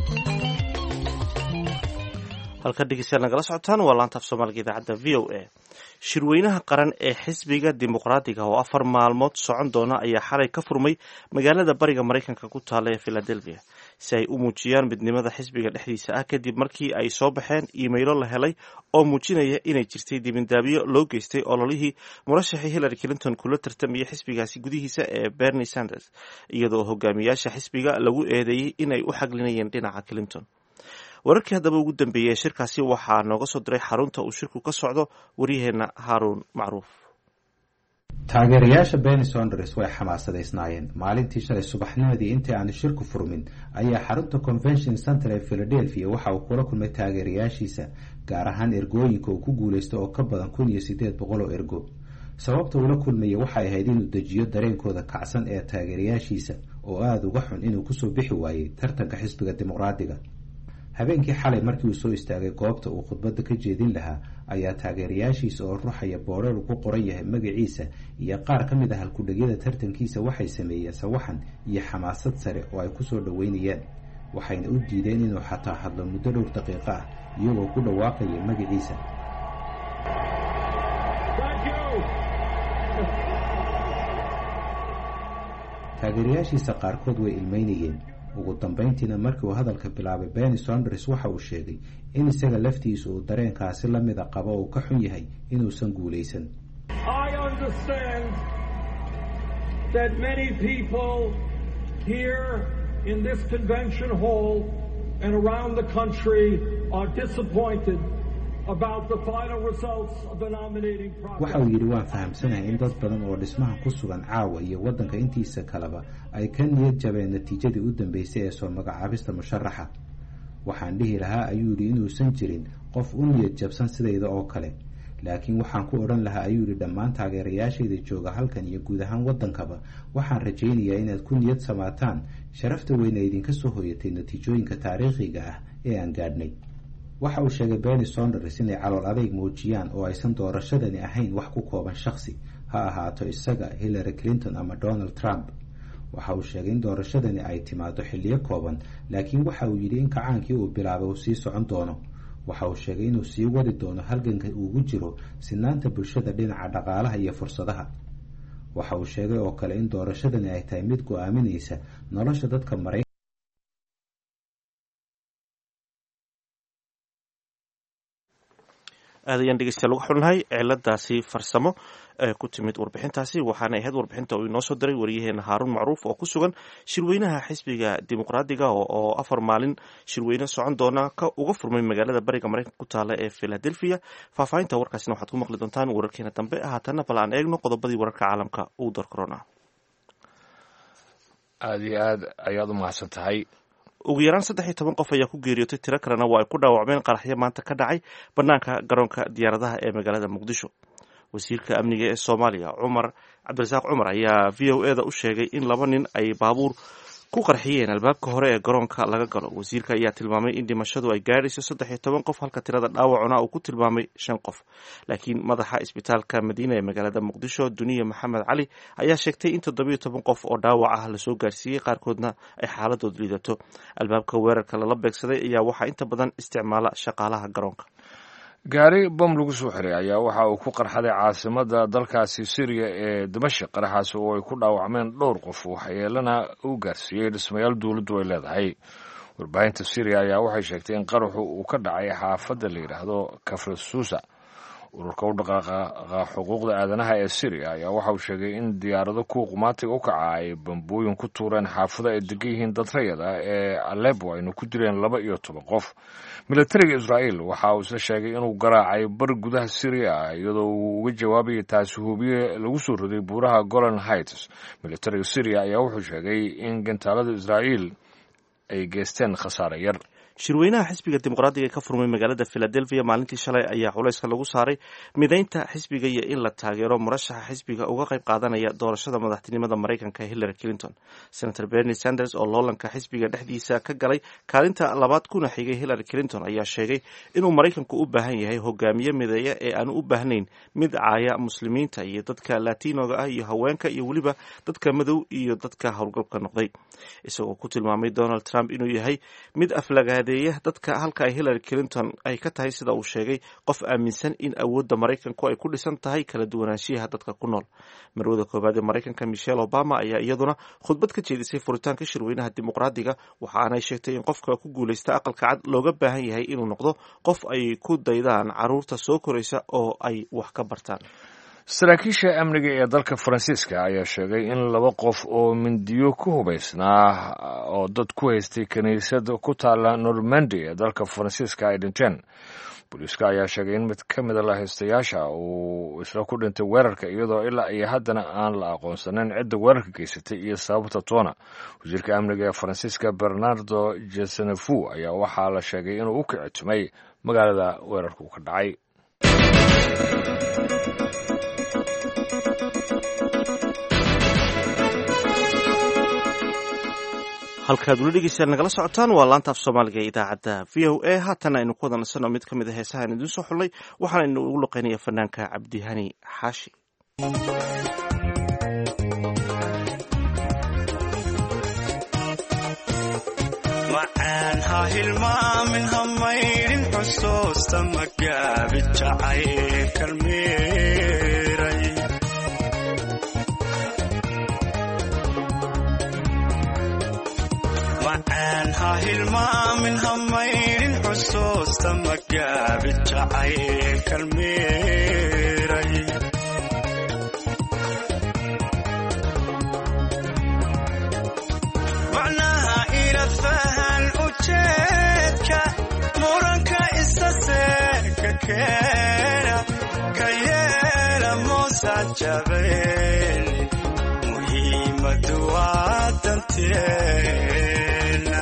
halka dhegeystayaal nagala socotaan waa laanta af soomaaliga idaacadda v o a shirweynaha qaran ee xisbiga dimuqraadiga oo afar maalmood socon doona ayaa xalay ka furmay magaalada bariga maraykanka ku taalla ee philadelphia si ay u muujiyaan midnimada xisbiga dhexdiisa ah kadib markii ay soo baxeen iimaylo la helay oo muujinaya inay jirtay dibindaabyo loo geystay ololihii murashaxii hillary clinton kula tartamayay xisbigaasi gudihiisa ee bernie sanders iyadoo hogaamiyaasha xisbiga lagu eedeeyey inay u xaglinayeen dhinaca clinton wararkii haddaba ugu dambeeyey ee shirkaasi waxaa nooga soo diray xarunta uu shirku ka socdo waryaheena haaruun macruuf taageerayaasha beni sonders way xamaasadaysnaayeen maalintii shalay subaxnimadii intii aanu shirku furmin ayaa xarunta convention center ee philadelphia waxa uu kula kulmay taageerayaashiisa gaar ahaan ergooyinka uu ku guulaysta oo ka badan kun iyo sideed boqol oo ergo sababta uula kulmaya waxay ahayd inuu dejiyo dareenkooda kacsan ee taageerayaashiisa oo aada uga xun inuu kusoo bixi waayey tartanka xisbiga dimuqraadiga habeenkii xalay markii uu soo istaagay goobta uu khudbadda ka jeedin lahaa ayaa taageerayaashiisa oo ruxaya boodhar ku qoran yahay magaciisa iyo qaar ka mid ah halkudhegyada tartankiisa waxay sameeyeen sawaxan iyo xamaasad sare oo ay kusoo dhoweynayaan waxayna u diideen inuu xataa hadlo muddo dhowr daqiiqo ah iyagoo ku dhawaaqaya magaciisa taageerayaashiisa qaarkood way ilmeynayeen ugu dambeyntiina markii uu hadalka bilaabay benny sonders waxa uu sheegay in isaga laftiisu uu dareenkaasi la mida qabo uu ka xun yahay inuusan guulaysan waxa uu yidhi waan fahamsanahay in dad badan oo dhismaha ku sugan caawa iyo waddanka intiisa kaleba ay ka niyad jabeen natiijadii u dambeysay ee soo magacaabista musharaxa waxaan dhihi lahaa ayuu yidhi inuusan jirin qof u niyad jabsan sidayda oo kale laakiin waxaan ku odhan lahaa ayuu yidhi dhammaan taageerayaashayda jooga halkan iyo guud ahaan waddankaba waxaan rajaynayaa inaad ku niyad samaataan sharafta weyna idinka soo hoyatay natiijooyinka taariikhiga ah ee aan gaadhnay waxa uu sheegay benny sonders inay calool adayg muujiyaan oo aysan doorashadani ahayn wax ku kooban shaksi ha ahaato isaga hillary clinton ama donald trump waxa uu sheegay in doorashadani ay timaado xilliyo kooban laakiin waxa uu yidhi in kacaankii uu bilaabay uu sii socon doono waxa uu sheegay inuu sii wadi doono halganka uugu jiro sinaanta bulshada dhinaca dhaqaalaha iyo fursadaha waxa uu sheegay oo kale in doorashadani ay tahay mid go-aaminaysa nolosha dadka maray aad ayaan dhegeystayaal uga xunnahay ciladaasi farsamo ee ku timid warbixintaasi waxaana ahayd warbixinta uu inoo soo diray wariyaheena haaruun macruuf oo ku sugan shirweynaha xisbiga dimuqraadiga oo afar maalin shirweyne socon doona ka uga furmay magaalada bariga maraykanka ku taala ee philadelphia faahfaahinta warkaasina waxaad ku maqli doontaan wararkeena dambe haatana bal aan eegno qodobadii wararka caalamka uu door corona aada iyo aad ayaad u mahadsan tahay ugu yaraan saddex iyo toban qof ayaa ku geeriyootay tiro kalena waa ay ku dhaawacmeen qaraxyo maanta ka dhacay bannaanka garoonka diyaaradaha ee magaalada muqdisho wasiirka amniga ee soomaaliya cumar cabdirasaaq cumar ayaa v o e da u sheegay in laba nin ay baabuur ku qarxiyeen albaabka hore ee garoonka laga galo wasiirka ayaa tilmaamay in dhimashadu ay gaadhayso saddex iyo toban qof halka tirada dhaawacuna uu ku tilmaamay shan qof laakiin madaxa isbitaalka madiina ee magaalada muqdisho duniya maxamed cali ayaa sheegtay in toddobiyo toban qof oo dhaawac ah lasoo gaarsiiyey qaarkoodna ay xaaladood liidato albaabka weerarka lala beegsaday ayaa waxaa inta badan isticmaala shaqaalaha garoonka gaari bom lagu soo xiray ayaa waxa uu ku qarxaday caasimada dalkaasi syriya ee dimashik qaraxaasi oo ay ku dhaawacmeen dhowr qof waxyeelana uu gaarsiiyey dhismayaal dowladdu ay leedahay warbaahinta syriya ayaa waxay sheegtay in qaraxu uu ka dhacay xaafadda la yidhaahdo kafrasuusa ururka u dhaqaaqa xuquuqda aadanaha ee syriya ayaa waxa uu sheegay in diyaarado kuwa qumaatiga u kaca ay bambooyin ku tuureen xaafado ay degan yihiin dad rayad ah ee alebo ayna ku dileen laba iyo toban qof militariga israa'iil waxa uu isla sheegay inuu garaacay bar gudaha syriya ah iyadoo uu uga jawaabayay taasi hubiye lagu soo roday buuraha golan heights militariga syriya ayaa wuxuu sheegay in gantaalada israa'iil ay geysteen khasaare yar shirweynaha xisbiga dimuqraadiga ee ka furmay magaalada philadelphia maalintii shalay ayaa culayska lagu saaray midaynta xisbiga iyo in la taageero murashaxa xisbiga uga qayb qaadanaya doorashada madaxtinimada maraykanka hillary clinton senator bernie sanders oo loolanka xisbiga dhexdiisa ka galay kaalinta labaad kuna xigay hillary clinton ayaa sheegay inuu maraykanku u baahan yahay hogaamiye mideeya ee aanu u baahnayn mid caaya muslimiinta iyo dadka latinoga ah iyo haweenka iyo weliba dadka madow iyo dadka howlgalka noqday isagoo ku tilmaamay donald trump inuu yahay mid aflaga aflagaadeeya dadka halka ay hillary clinton ay ka tahay sida uu sheegay qof aaminsan in awoodda maraykanku ay ku dhisan tahay kala duwanaanshiyaha dadka ku nool marwada koowaad ee maraykanka michelle obama ayaa iyaduna khudbad ka jeedisay furitaanka shirweynaha dimuqraadiga waxaanay sheegtay in qofka ku guuleysta aqalka cad looga baahan yahay inuu noqdo qof ay ku daydaan caruurta soo koraysa oo ay wax ka bartaan saraakiisha amniga ee dalka faransiiska ayaa sheegay in laba qof oo mindiyo ku hubaysnaa oo dad ku haystay kiniisad ku taala normandy ee dalka faransiiska ay dhinteen booliiska ayaa sheegay in mid ka mida lahaystayaasha uu isla ku dhintay weerarka iyadoo ilaa iyo haddana aan la aqoonsaneyn cidda weerarka geysatay iyo sababta toona wasiirka amniga ee faransiiska bernardo jesenefu ayaa waxaa la sheegay inuu u kicitumay magaalada weerarku ka dhacay halkaad weli dhegeystayaal nagala socotaan waa laanta af soomaaliga ee idaacadda v o a haatan aynu ku wada nasanno mid ka mid a heesaha aan idiin soo xullay waxaana inu ugu luqeynaya fanaanka cabdihani xaashi macaan ha hilmaamin ha maydhin xusuusta magaabi jacayl kalmeeray macaan ha hilmaamin ha maydhin xusuusta magaabi jacayl kalmeeray macnaha ila fahan ujeedka muranka isa seeka keena ka yeela moosa jabeen muhiimadu waa danteena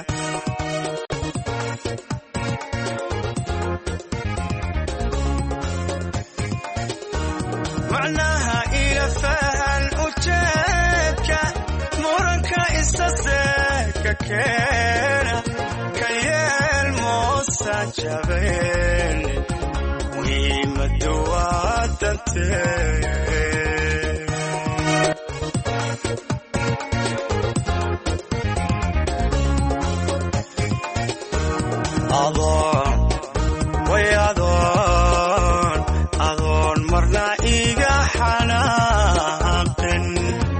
macnaha ila fahan ujeedka muranka isa seeka keena ka yeel moosa jabeen muhiimadu waa danteena adoon way adoon adoon marna iga xanaaqin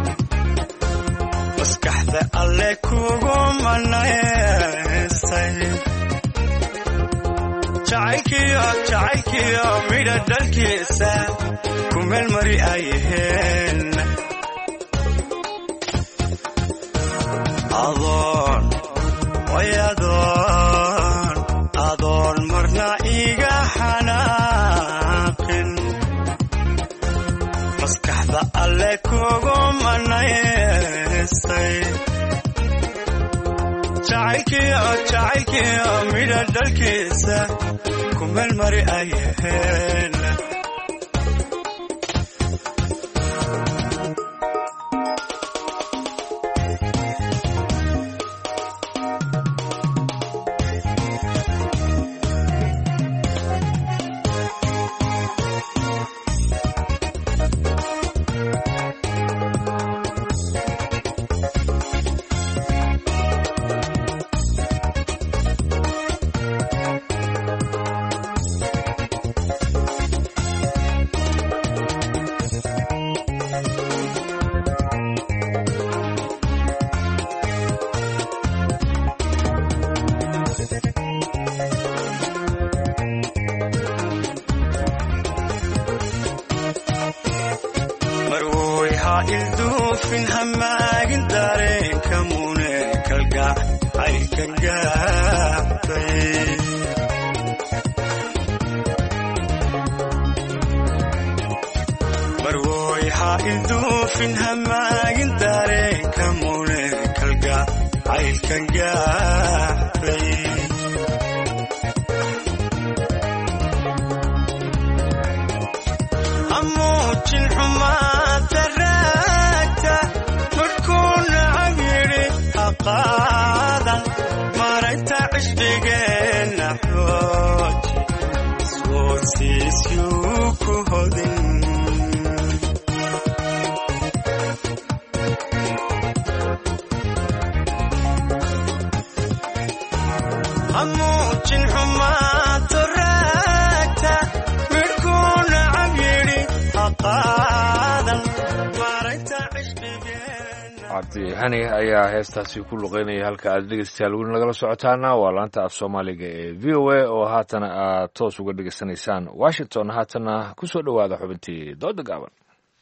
maskaxda alle kugu manaysay jacaylkiyo jacaylkiyo midha dhalkiisa ku meel mari ayaheen adoon way adoon adoon marna iga xanaaqin maskaxda alle kugu manaysay jacaylkiyo jacaylkiyo midha dhalkiisa ku meel mari ayaheen marwoy ha ilduufin hamaagin dareenka mune kalgac ay ka gaabtay marwoy ha ilduufin hamaagin dareenka mune kalgac ay ka gaabtay amuujin xumaanta raagta markuu nacab yidhi haqaadan maragta cishqigeenna xooji iswoodsiisyuu ku hodin amuujin cabdi hani ayaa heestaasi ku luqeynaya halka aad dhegeystayaal weli nagala socotaana waa laanta af soomaaliga ee v o a oo haatana aad toos uga dhegeysanaysaan washington haatana ku soo dhowaada xubintii dooda gaaban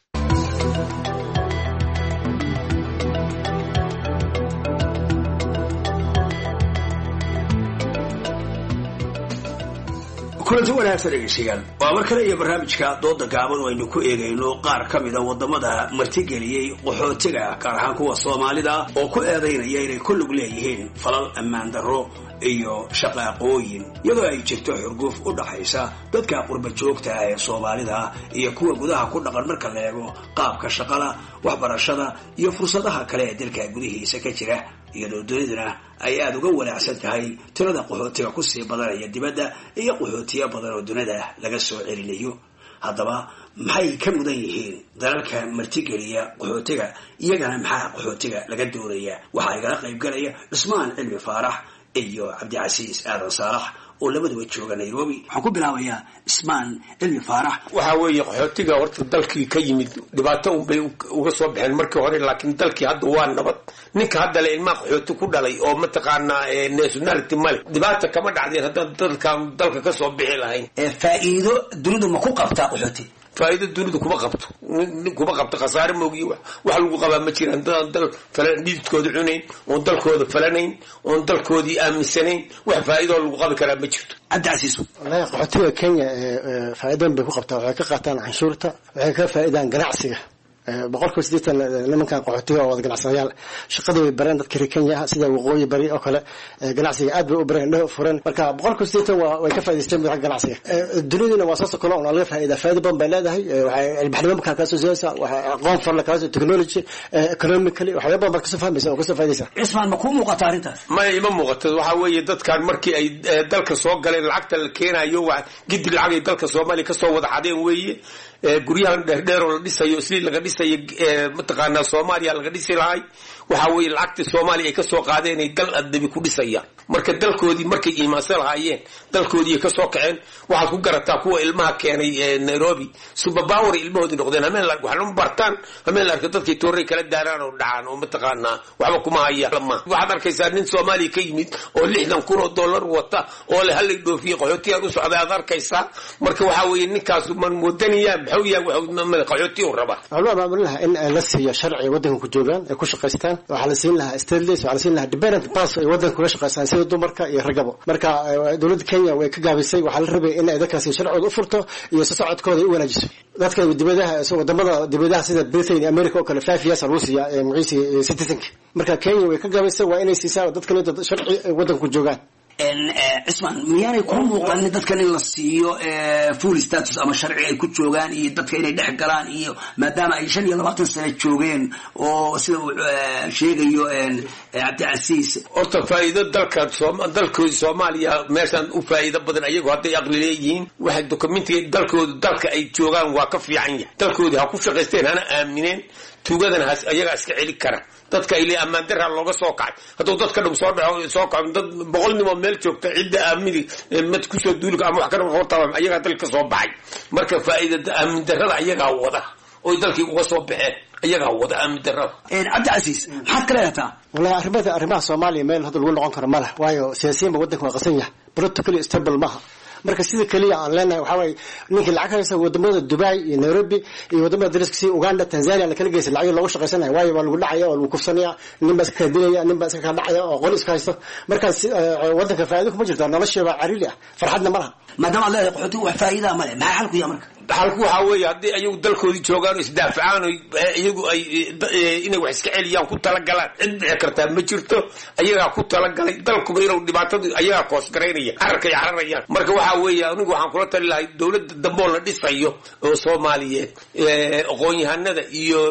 kulanti wanaagsan dhegeystayaal waa mar kale iyo barnaamijka dooda gaaban oo aynu ku eegayno qaar ka mida wadamada martigeliyey qaxootiga gaar ahaan kuwa soomaalida oo ku eedaynaya inay ku lug leeyihiin falal ammaan darro iyo shaqaaqooyin iyadoo ay jirto xurguf u dhaxaysa dadka qurba joogta ah ee soomaalida iyo kuwa gudaha ku dhaqan marka la eego qaabka shaqada waxbarashada iyo fursadaha kale ee dalka gudihiisa ka jira iyadoo duniduna ay aada uga wanaacsan tahay tirada qaxootiga kusii badanaya dibadda iyo qaxootiyo badan oo dunida laga soo celinayo haddaba maxay ka mudan yihiin dalalka martigeliya qaxootiga iyagana maxaa qaxootiga laga doonaya waxaa igala qaybgalaya cusmaan cilmi faarax iyo cabdicasiis aadan saalax oo labaduba jooga nairobi waxaan ku bilaabayaa ismaan cilmi faarax waxaa weeye qaxootiga horta dalkii ka yimid dhibaato unbay uga soo baxeen markii hore laakiin dalkii hadda waa nabad ninka hadda le ilmaha qaxooti ku dhalay oo mataqaanaa nationality male dhibaata kama dhacdeen haddaan dalkan dalka kasoo bixi lahayn faa'iido dunidu ma ku qabtaa qaxooti faa'iido dunidu kuma qabto kuma qabto khasaare moogiyo wax lagu qabaa ma jiraan dadaan dal falan dhididkooda cunayn oon dalkooda falanayn oon dalkoodii aaminsanayn wax faa'iidoo lagu qabi karaa ma jirto cabdicasiis wallahi qaxootiga kenya faa'iidan bay ku qabtaa waxay ka qaataan canshuurta waxay ka faa'iidaan ganacsiga boqolkiiba siddeetan nimankan qaxootiga oo wada ganacsadayaal shaqada way bareen dadka reer kenya ah sida waqooyi bari oo kale ganacsiga aad bay u bareen indhaha furan marka boqolkiiba siddeetan waa way ka faa'idaysteen xagga ganacsiga duniduna waa saas oo kale oo laga faa'iida faa'iida badan bay leedahay waxay ilbaxnimo markaa kala soo siiyaysaa waxay aqoon farla kala soo technology economically waxyaaba badan baad kasoo fahmaysa oo kasoo faa'iidaysa cismaan ma kuu muuqata arrintaas maya ima muuqato waxaa weeye dadkan markii ay dalka soo galeen lacagta la keenayo waa gidi lacagay dalka soomaaliya kasoo wada xadeen weeye guryahan dheerdheer oo la dhisayo isli laga dhisayo mataqaanaa soomaaliya laga dhisi lahay waxaa weeye lacagtii soomaaliya ay kasoo qaadeen ay dal adabi ku dhisayaan marka dalkoodii markay iimaansan lahaayeen dalkoodii ay kasoo kaceen waxaad ku garataa kuwa ilmaha keenay nairobi subabawer ilmahoodii noqdeen hameen waxna bartaan hameen la arko dadkay tooray kala daaraan oo dhacaan oo mataqaanaa waxba kuma haya lama waxaad arkaysaa nin soomaaliya ka yimid oo lixdan kun oo dollar wata oo le halay dhoofiye qaxootiyaad u socday aad arkaysaa marka waxaa weeye ninkaas man moodanayaa maxuu yahay qaxooti u rabaa waxaa loo abaabulin lahaa in la siiyo sharci waddanka ku joogaan ay ku shaqaystaan waxaa la siin lahaa stateless waxaa la siin lahaa dependent pass ay waddanka kuga shaqaystaan sida dumarka iyo ragaba marka dowladda kenya way ka gaabisay waxaa la rabay in ay dadkaasi sharcooda u furto iyo si socodkooda ay u wanaajiso dadka dibadaha wadamada dibadaha sida britain iyo america oo kale five years lagu siiya magaciisa citizenka marka kenya way ka gaabisay waa inay siisaa dadkan inta sharci ay waddanka ku joogaan cismaan miyaanay kuu muuqanin dadkan in la siiyo full status ama sharci ay ku joogaan iyo dadka inay dhex galaan iyo maadaama ay shan iyo labaatan sano joogeen oo sida uu sheegayo cabdicasiis horta faa'iido dalka dalkoodi soomaaliya meeshaan u faa'iido badan ayagu hadday aqli leeyihiin waxay dokumentiga dalkooda dalka ay joogaan waa ka fiican yahay dalkoodii ha ku shaqaysteen hana aamineen tuugadana has ayagaa iska celi kara dadka ile ammaan daraa looga soo kacay hadduu dadka dhum soo dhaco soo kaco dad boqol nimoo meel joogta cidda aamini mad kusoo duulika ama wax ka hortaba ayagaa dalka soo baxay marka faa'iida aamin darada ayagaa wada oy dalkii uga soo baxeen ayagaa wada aamin darada cabdicasiis maxaad ka leedataa wallahi arrimada arrimaha soomaaliya meel hadda lagu noqon karo ma leh waayo siyaasiyiinba waddanka waa qasan yahay politically stable maaha marka sida keliya aan leenahay waxaa waaye ninkii lacag haysa wadamada dubai iyo nairobi iyo wadamada dariska sida uganda tanzania la kala geysa lacag loogu shaqaysanaya waayo waa lagu dhacaya waa lagu kufsanaya nin baa iska kala dilaya nin baa iska kala dhacaya oo qoli iska haysto markaas waddanka faa'iido kuma jirto nolosheeba cariiri ah farxadna ma laha maadaama ad leedahay qaxootiga wax faa'iidaa ma leh maxaa xalku yaha marka xalku waxaa weeye haddii ayagu dalkoodii joogaan oo isdaafacaan oo iyagu ay inay wax iska celiyaan ku talagalaan cid dhici kartaa ma jirto ayagaa ku talagalay dalkuba inuu dhibaatadu ayagaa koosgaraynaya cararkay cararayaan marka waxaa weeye anigu waxaan kula tali lahay dowladda dambe oo la dhisayo oo soomaaliyeed aqoon-yahanada iyo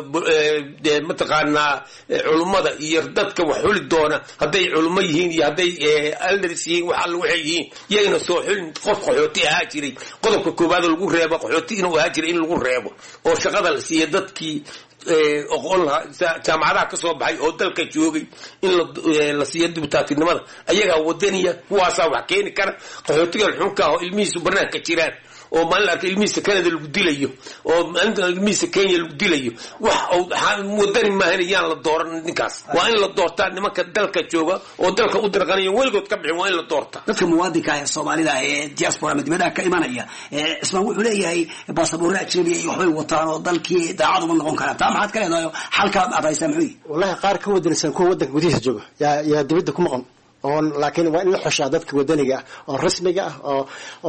mataqaanaa culummada iyo dadka wax xuli doona hadday culummo yihiin iyo hadday aldars yihiin wax alla waxay yihiin yayna soo xulin qof qaxooti ahaa jiray qodobka koowaad lagu reebo qaxooti inuu ahaa jiray in lagu reebo oo shaqada la siiya dadkii oqon lahaa jaamacadaha ka soo baxay oo dalka joogay in la siiyo dibutaatinimada ayagaa wadaniya kuwaasaa wax keeni kara qaxootigan xunka ah oo ilmihiisu banaanka jiraan oo maalin la arkay ilmihiisa canada lagu dilayo oo maalinta ilmihiisa kenya lagu dilayo wax wadani maahan yaan la dooran ninkaas waa in la doortaa nimanka dalka jooga oo dalka u dirqanaya weligood ka bixin waa in la doorta dadka muwaadinka ah ee soomaalida ah ee diaspora ama dibadaha ka imanaya cismaan wuxuu leeyahay baasaboorre ajnabiya iyo waxbay wataan oo dalkii daacad uma noqon karaan taa maxaad ka leedahay xalka aad haysaa muxuu yihi wallahi qaar ka wadanaysan kuwa wadanka gudihiisa jooga yaa yaa dibadda ku maqan oo laakiin waa in la xushaa dadka wadaniga ah oo rasmiga ah oo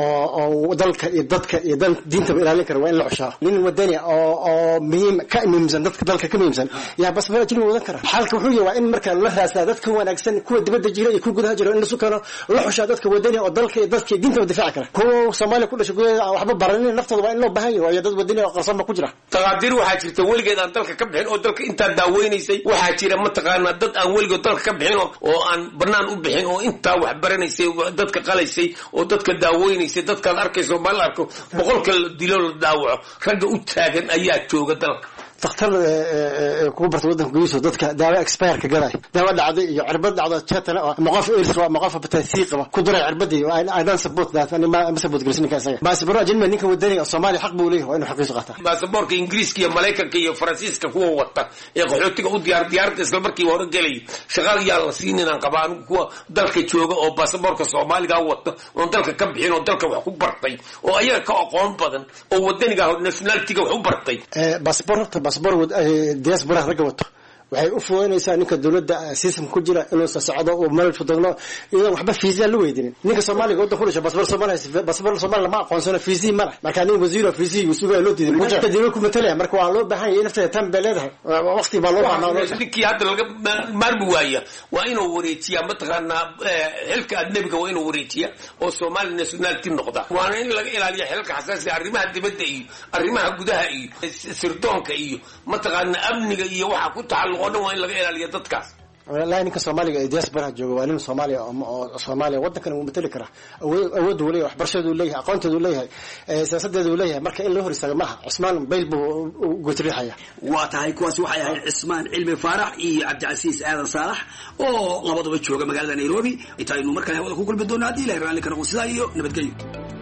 oo oo dalka iyo dadka iyo dal diintaba ilaalin kara waa in la xushaa nin wadani ah oo oo muhiim ka muhiimsan dadka dalka ka muhiimsan yaa basbara ajnabi wadan kara xalka wuxuu yahay waa in marka la raastaa dadka wanaagsan kuwa dibadda jira iyo kuwa gudaha jira in la sukano la xushaa dadka wadani oo dalka iyo dadka iyo diintaba difaaci kara kuwa soomaaliya ku dhashay gudaheeda aan waxba baranin naftooda waa in loo baahan yahay waayo dad wadani oo qarsoon ba ku jira taqaadiir waxaa jirta weligeed aan dalka ka bixin oo dalka intaa daaweynaysay waxaa jira mataqaanaa dad aan weligood dalka ka bixin oo aan banaan u bixin oo intaa wax baranaysay dadka qalaysay oo dadka daaweynaysay dadkaad arkayso ma la arko boqolka la dilo la daawaco ragga u taagan ayaa jooga dalka dakhtar kugu barta wadanka gudihiisa dadka daawo expireka gaday daawo dhacday iyo cirbad dhacdo jetana oo ama qof airs qaba ama qof hepatitis qaba ku duray cirbadii i don't support that ani ma support gelisin ninka isaga baasabaro ajnabi ninka wadani oo soomaaliya xaq buu leeyahay waa inuu xaqiisu qaataa baasaboorka ingiriiska iyo maraykanka iyo faransiiska kuwa wata ee qaxootiga u diyaar diyaaradda isla markiiba hore gelaya shaqaal yaa la siin inaan qabaa anigu kuwa dalka jooga oo baasaboorka soomaaliga wata oon dalka ka bixin oo dalka wax ku bartay oo ayaga ka aqoon badan oo wadaniga nationalitiga wax u bartay baasabor horta baasabor diaspora ragga wato waxay u fududaynaysaa ninka dowladda system ku jira inuu socdo uu meel fudugno iyadan waxba fiisiya la weydinin ninka soomaaliga waddan ku dhashay basbar soomaaliya basbar soomaaliya lama aqoonsano fiisi ma leh marka nin wasiir oo fiisi wasuuga loo diiday mujaha dowlad ku matalaya marka waa loo baahan yahay nafteeda tan bay leedahay waqti baa loo baahnaa ninkii hadda laga maarmi waaya waa inuu wareejiyaa mataqaanaa xilka adnebiga waa inuu wareejiyaa oo soomaali nationality noqda waana in laga ilaaliya xilka xasaasiga arrimaha dibadda iyo arrimaha gudaha iyo sirdoonka iyo mataqaanaa amniga iyo waxa ku taxalluq oo dhan waa in laga ilaaliya dadkaas walahi ninka soomaaliga ee diasporaha jooga waa nin soomaaliya oo soomaaliya waddankan wuu matali karaa awood uu leyahay waxbarashadeedu leeyahay aqoonteedu leeyahay siyaasadeedu leeyahay marka in loo hor istaago maaha cusmaan bayl buu gotriixaya waa tahay kuwaasi waxay ahayd cismaan cilmi faarax iyo cabdicasiis aadan saalax oo labaduba jooga magaalada nairobi intaynu markale hawada ku kulmi doono haddii ilahay raalli ka noqon sidaa iyo nabadgelyo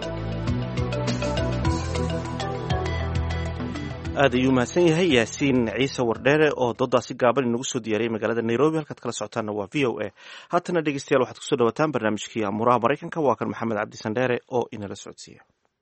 aad ayuu mahadsan yahay yaasiin ciise wardheere oo doodaasi gaaban inagu soo diyaariyay magaalada nairobi halkaad kala socotaanna waa v o a haatana dhegeystayaal waxaad kusoo dhawataan barnaamijkii amuuraha maraykanka waa kan maxamed cabdi sandheere oo inala socodsiiya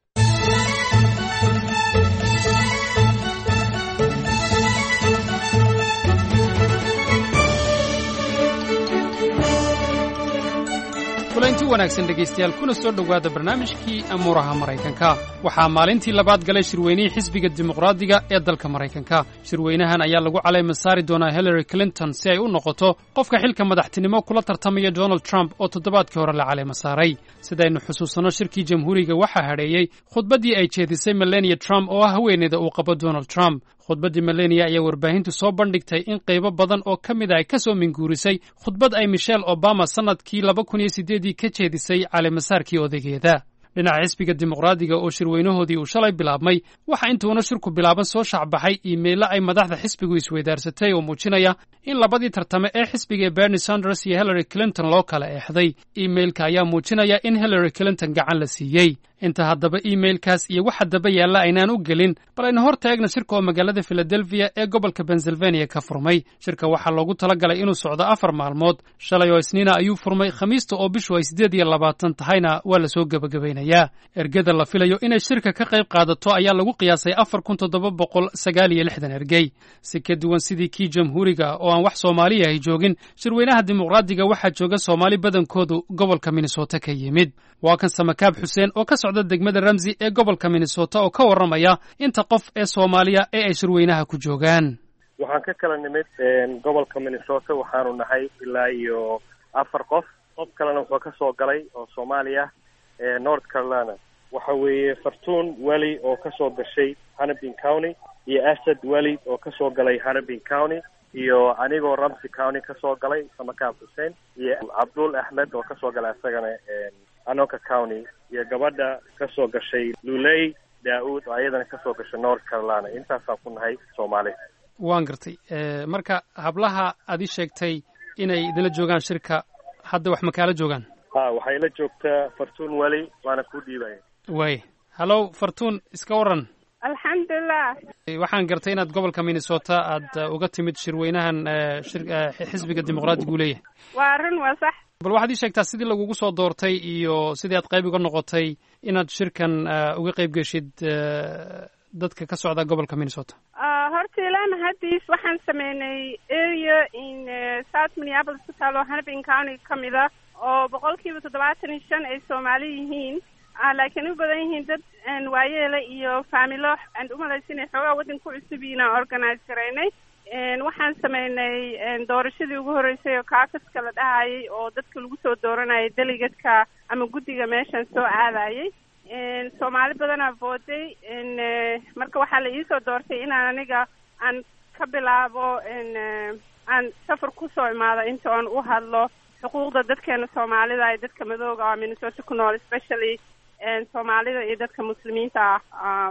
kulanti wanaagsan dhegaystayaal kuna soo dhowaada barnaamijkii amuuraha maraykanka waxaa maalintii labaad galay shirweynihii xisbiga dimuqraadiga ee dalka maraykanka shirweynahan ayaa lagu calayma saari doonaa hillary clinton si ay u noqoto qofka xilka madaxtinimo kula tartamaya donald trump oo toddobaadkii hore la calayma saaray sidaynu xusuusanno shirkii jamhuuriga waxaa hadheeyey khudbaddii ay jeedisay melania trump oo ah haweeneyda uu qabo donald trump khudbaddii melania ayaa warbaahintu soo bandhigtay in qaybo badan oo ka mid a ay ka soo minguurisay khudbad ay michelle obama sannadkii laba kun iyo siddeedii ka jeedisay caleemasaarkii odageeda dhinaca xisbiga dimuqraadiga oo shirweynahoodii uu shalay bilaabmay waxaa intuuna shirku bilaaban soo shacbaxay iimaylo ay madaxda xisbigu isweydaarsatay oo muujinaya in labadii tartame ee xisbiga bernie sanders iyo hillary clinton loo kala eexday iimailka ayaa muujinaya in hillary clinton gacan la siiyey inta haddaba iimailkaas iyo waxa daba yaalla aynaan u gelin bal aynu hor taagna shirka oo magaalada filadelfiya ee gobolka pennsylvania ka furmay shirka waxaa loogu talagalay inuu socdo afar maalmood shalay oo isniina ayuu furmay khamiista oo bishu ay siddeed iyo labaatan tahayna waa lasoo gebagabaynayaa ergada la filayo inay shirka ka qayb qaadato ayaa lagu qiyaasay afar kun toddoba boqol sagaal iyo lixdan ergey si ka duwan sidii kii jamhuuriga oo aan wax soomaaliya ay joogin shirweynaha dimuqraadiga waxaa jooga soomaali badankoodu gobolka minnesota ka yimid waa kan samakaab xuseen oo ka socda degmada ramsi ee gobolka minnesota oo ka warramaya inta qof ee soomaaliya ee ay shirweynaha ku joogaan waxaan ka kala nimid gobolka minnesota waxaanu nahay ilaa iyo afar qof qof kalena wuxuu ka soo galay oo soomaaliya north carolina waxa weeye fartuun weli oo ka soo gashay hannibin county iyo asad weli oo ka soo galay hannibin county iyo anigoo ramsey county ka soo galay samakaab xuseen iyo cabdul axmed oo kasoo galay isagana anoka county iyo gabadha ka soo gashay luley daa-uud oo ayadana ka soo gashay north carolina intaasaan ku nahay soomaali waan gartay marka hablaha aad ii sheegtay inay idinla joogaan shirka hadda wax makaala joogaan ha waxay la joogtaa fartuun weli waana ku dhiibaya waay hallow fartuun iska waran alxamdulilah waxaan gartay inaad gobolka minnesota aad uh, uga timid shirweynahan uh, shir, uh, xisbiga dimuqraadiga uu leeyahay waa arrin waa sax bal waxaad ii sheegtaa sidii lagugu soo doortay iyo sidii aad qayb uga noqotay inaad shirkan uga qayb geshid dadka ka socda gobolka minnesota horta ilaa mahadiis waxaan sameynay area in south minneapolis ku taalo hannibin county ka mid a oo boqolkiiba toddobaatan iyo shan ay soomaali yihiin laakiin u badan yihiin dad waayeela iyo faamilo aan umalaysa inay xoogaa waddan ku cusub yihiin aan organize garaynay waxaan sameynay doorashadii ugu horreysay oo caucuska la dhahayay oo dadka lagu soo dooranayay delegatka ama guddiga meeshan soo aadayay soomaali badanaa vooday marka waxaa la iisoo doortay inaan aniga aan ka bilaabo aan safar kusoo imaado inta oon u hadlo xuquuqda dadkeena soomaalida iyo dadka madooga oo minnesota ku nool especially soomaalida iyo dadka muslimiinta ah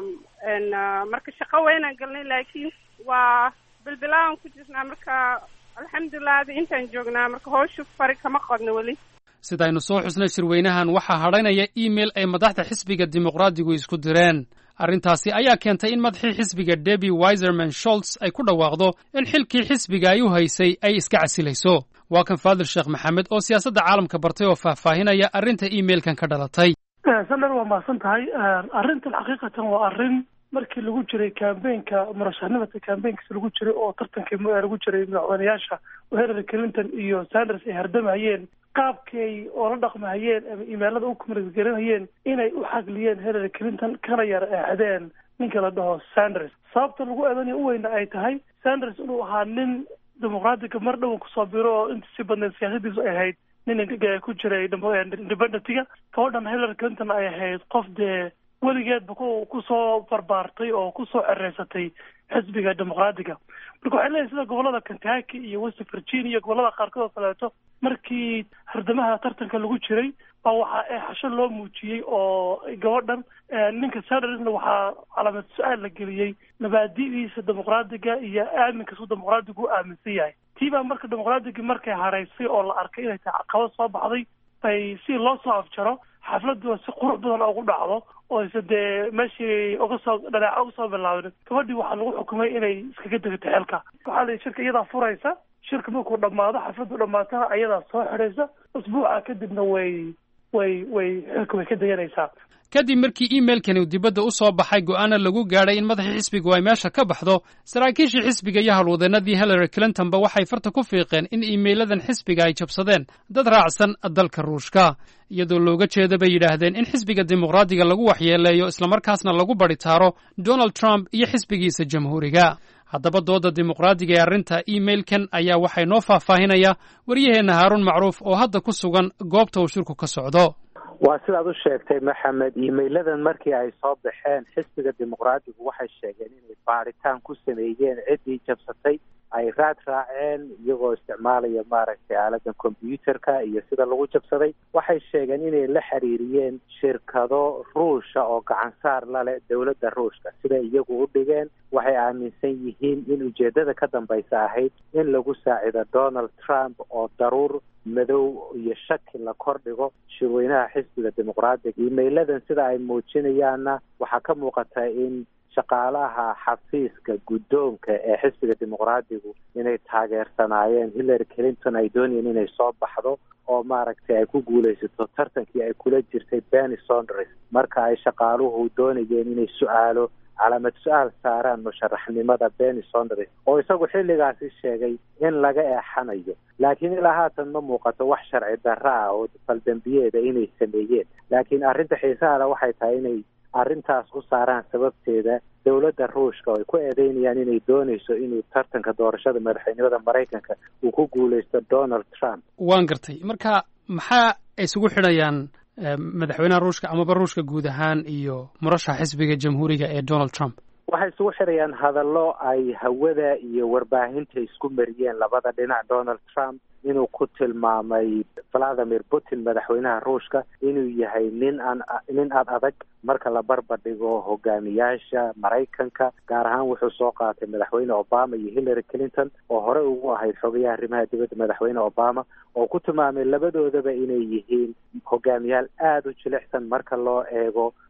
marka shaqo weynaan galnay laakiin waa bilbilaaban ku jirnaa marka alxamdulilah adi intaan joognaa marka howsha fari kama qodno weli sidaynu soo xusnay shirweynahan waxaa hadhaynaya email ay madaxda xisbiga dimuqraadigu isku direen arrintaasi ayaa keentay in madaxii xisbiga debi wiserman sholts ay ku dhawaaqdo in xilkii xisbiga ay u haysay ay iska casilayso waa kan faadil sheekh maxamed oo siyaasadda caalamka bartay oo faahfaahinaya arrinta emailkan ka dhalatay sandar waa mahadsan tahay arrintan xaqiiqatan waa arrin markii lagu jiray cambaynka murashaxnimada cambaynkiisa lagu jiray oo tartankii lagu jiray madaxweynayaasha oo hillary clinton iyo sanders ay hardamayeen qaabkay oo la dhaqmahayeen ama imailada u kumargaranayeen inay u xagliyeen hillary clinton kana yar eexdeen ninka la dhaho sanders sababta lagu eedanaya u weyna ay tahay sanders inuu ahaa nin dimuqraadiga mar dhowan kusoo biro oo inta si badneed siyaasadiisu ay ahayd nin ku jiray independentiga gabadhan hillary clinton ay ahayd qof dee weligeedba ku kusoo barbaartay oo kusoo cereysatay xisbiga dimuqraadiga marka waxay leeyahay sida gobolada kentucky iyo west virginia gobolada qaarkood oo kaleeto markii hardamaha tartanka lagu jiray baa waxaa eexasho loo muujiyey oo gabadhan ninka sandersna waxaa calaamad su-aal la geliyey mabaadi'diisa dimuqraadiga iyo aaminkaasuu dimuqraadigu u aaminsan yahay tii baa marka dimuqraadigi markay haraysay oo la arkay inay tahay caqabad soo baxday bay si loo soo afjaro xafladua si qurux badan ugu dhacdo oo ise dee meeshii uga soo dhanaaca uga soo bilaabin gabadhii waxaa lagu xukumay inay iskaga degto xilka waxaa la shirka iyadaa furaysa shirka markuu dhammaado xafladdu dhammaatana ayadaa soo xidhaysa usbuuca kadibna way way way xilka way ka deganaysaa kadib markii emailkani uu dibadda u soo baxay go'aana lagu gaadhay in madaxii xisbigu ay meesha ka baxdo saraakiishii xisbiga iyo howlwadeenadii hillary clintonba waxay farta ku fiiqeen in iimeyladan xisbiga ay jabsadeen dad raacsan dalka ruushka iyadoo looga jeeda bay yidhaahdeen in xisbiga dimuqraadiga lagu waxyeeleeyo islamarkaasna lagu badhitaaro donald trump iyo xisbigiisa jamhuuriga haddaba dooda dimuqraadiga ee arrinta emailkan ayaa waxay noo faahfaahinaya waryaheenna haaruun macruuf oo hadda ku sugan goobta uu shirku ka socdo waa sidaad u sheegtay maxamed iimeyladan markii ay soo baxeen xisbiga dimuqraadigu waxay sheegeen inay baadhitaan ku sameeyeen ciddii jabsatay ay raad raaceen iyagoo isticmaalaya maaragtay aaladan combyuterka iyo sida lagu jabsaday waxay sheegeen inay la xiriiriyeen shirkado ruusha oo gacansaar la leh dowladda ruushka sida iyagu u dhigeen waxay aaminsan yihiin in ujeedada ka dambaysa ahayd in lagu saacido donald trump oo daruur madow iyo shaki la kordhigo shirweynaha xisbiga dimuqraadiga iimeyladan sida ay muujinayaanna waxaa ka muuqata in shaqaalaha xafiiska guddoonka ee xisbiga dimuqraadigu inay taageersanaayeen hillary clinton ay doonayeen inay soo baxdo oo maaragtay ay ku guulaysato tartankii ay kula jirtay benny sonders marka ay shaqaaluhu doonayeen inay su-aalo calaamad su-aal saaraan musharaxnimada benny sonders oo isagu xilligaasi sheegay in laga eexanayo laakiin ilaa haatan ma muuqato wax sharci darra ah oo faldambiyeeda inay sameeyeen laakiin arrinta xiisaha le waxay tahay inay arrintaas u saaraan sababteeda dowladda ruushka oo ay ku eedeynayaan inay doonayso inuu tartanka doorashada madaxweynimada maraykanka uu ku guulaysto donald trump waan gartay marka maxaa isugu xidhayaan madaxweynaha ruushka amaba ruushka guud ahaan iyo murashaxa xisbiga jamhuuriga ee donald trump waxay isugu xidhayaan hadallo ay hawada iyo warbaahinta isku mariyeen labada dhinac donald trump inuu ku tilmaamay valadimir putin madaxweynaha ruushka inuu yahay nin aan nin aad adag marka la barbardhigo hogaamiyaasha maraykanka gaar ahaan wuxuu soo qaatay madaxweyne obama iyo hillary clinton oo hore ugu ahayd xogayaha arrimaha dibadda madaxweyne obama oo ku tilmaamay labadoodaba inay yihiin hogaamiyaal aada u jilicsan marka loo eego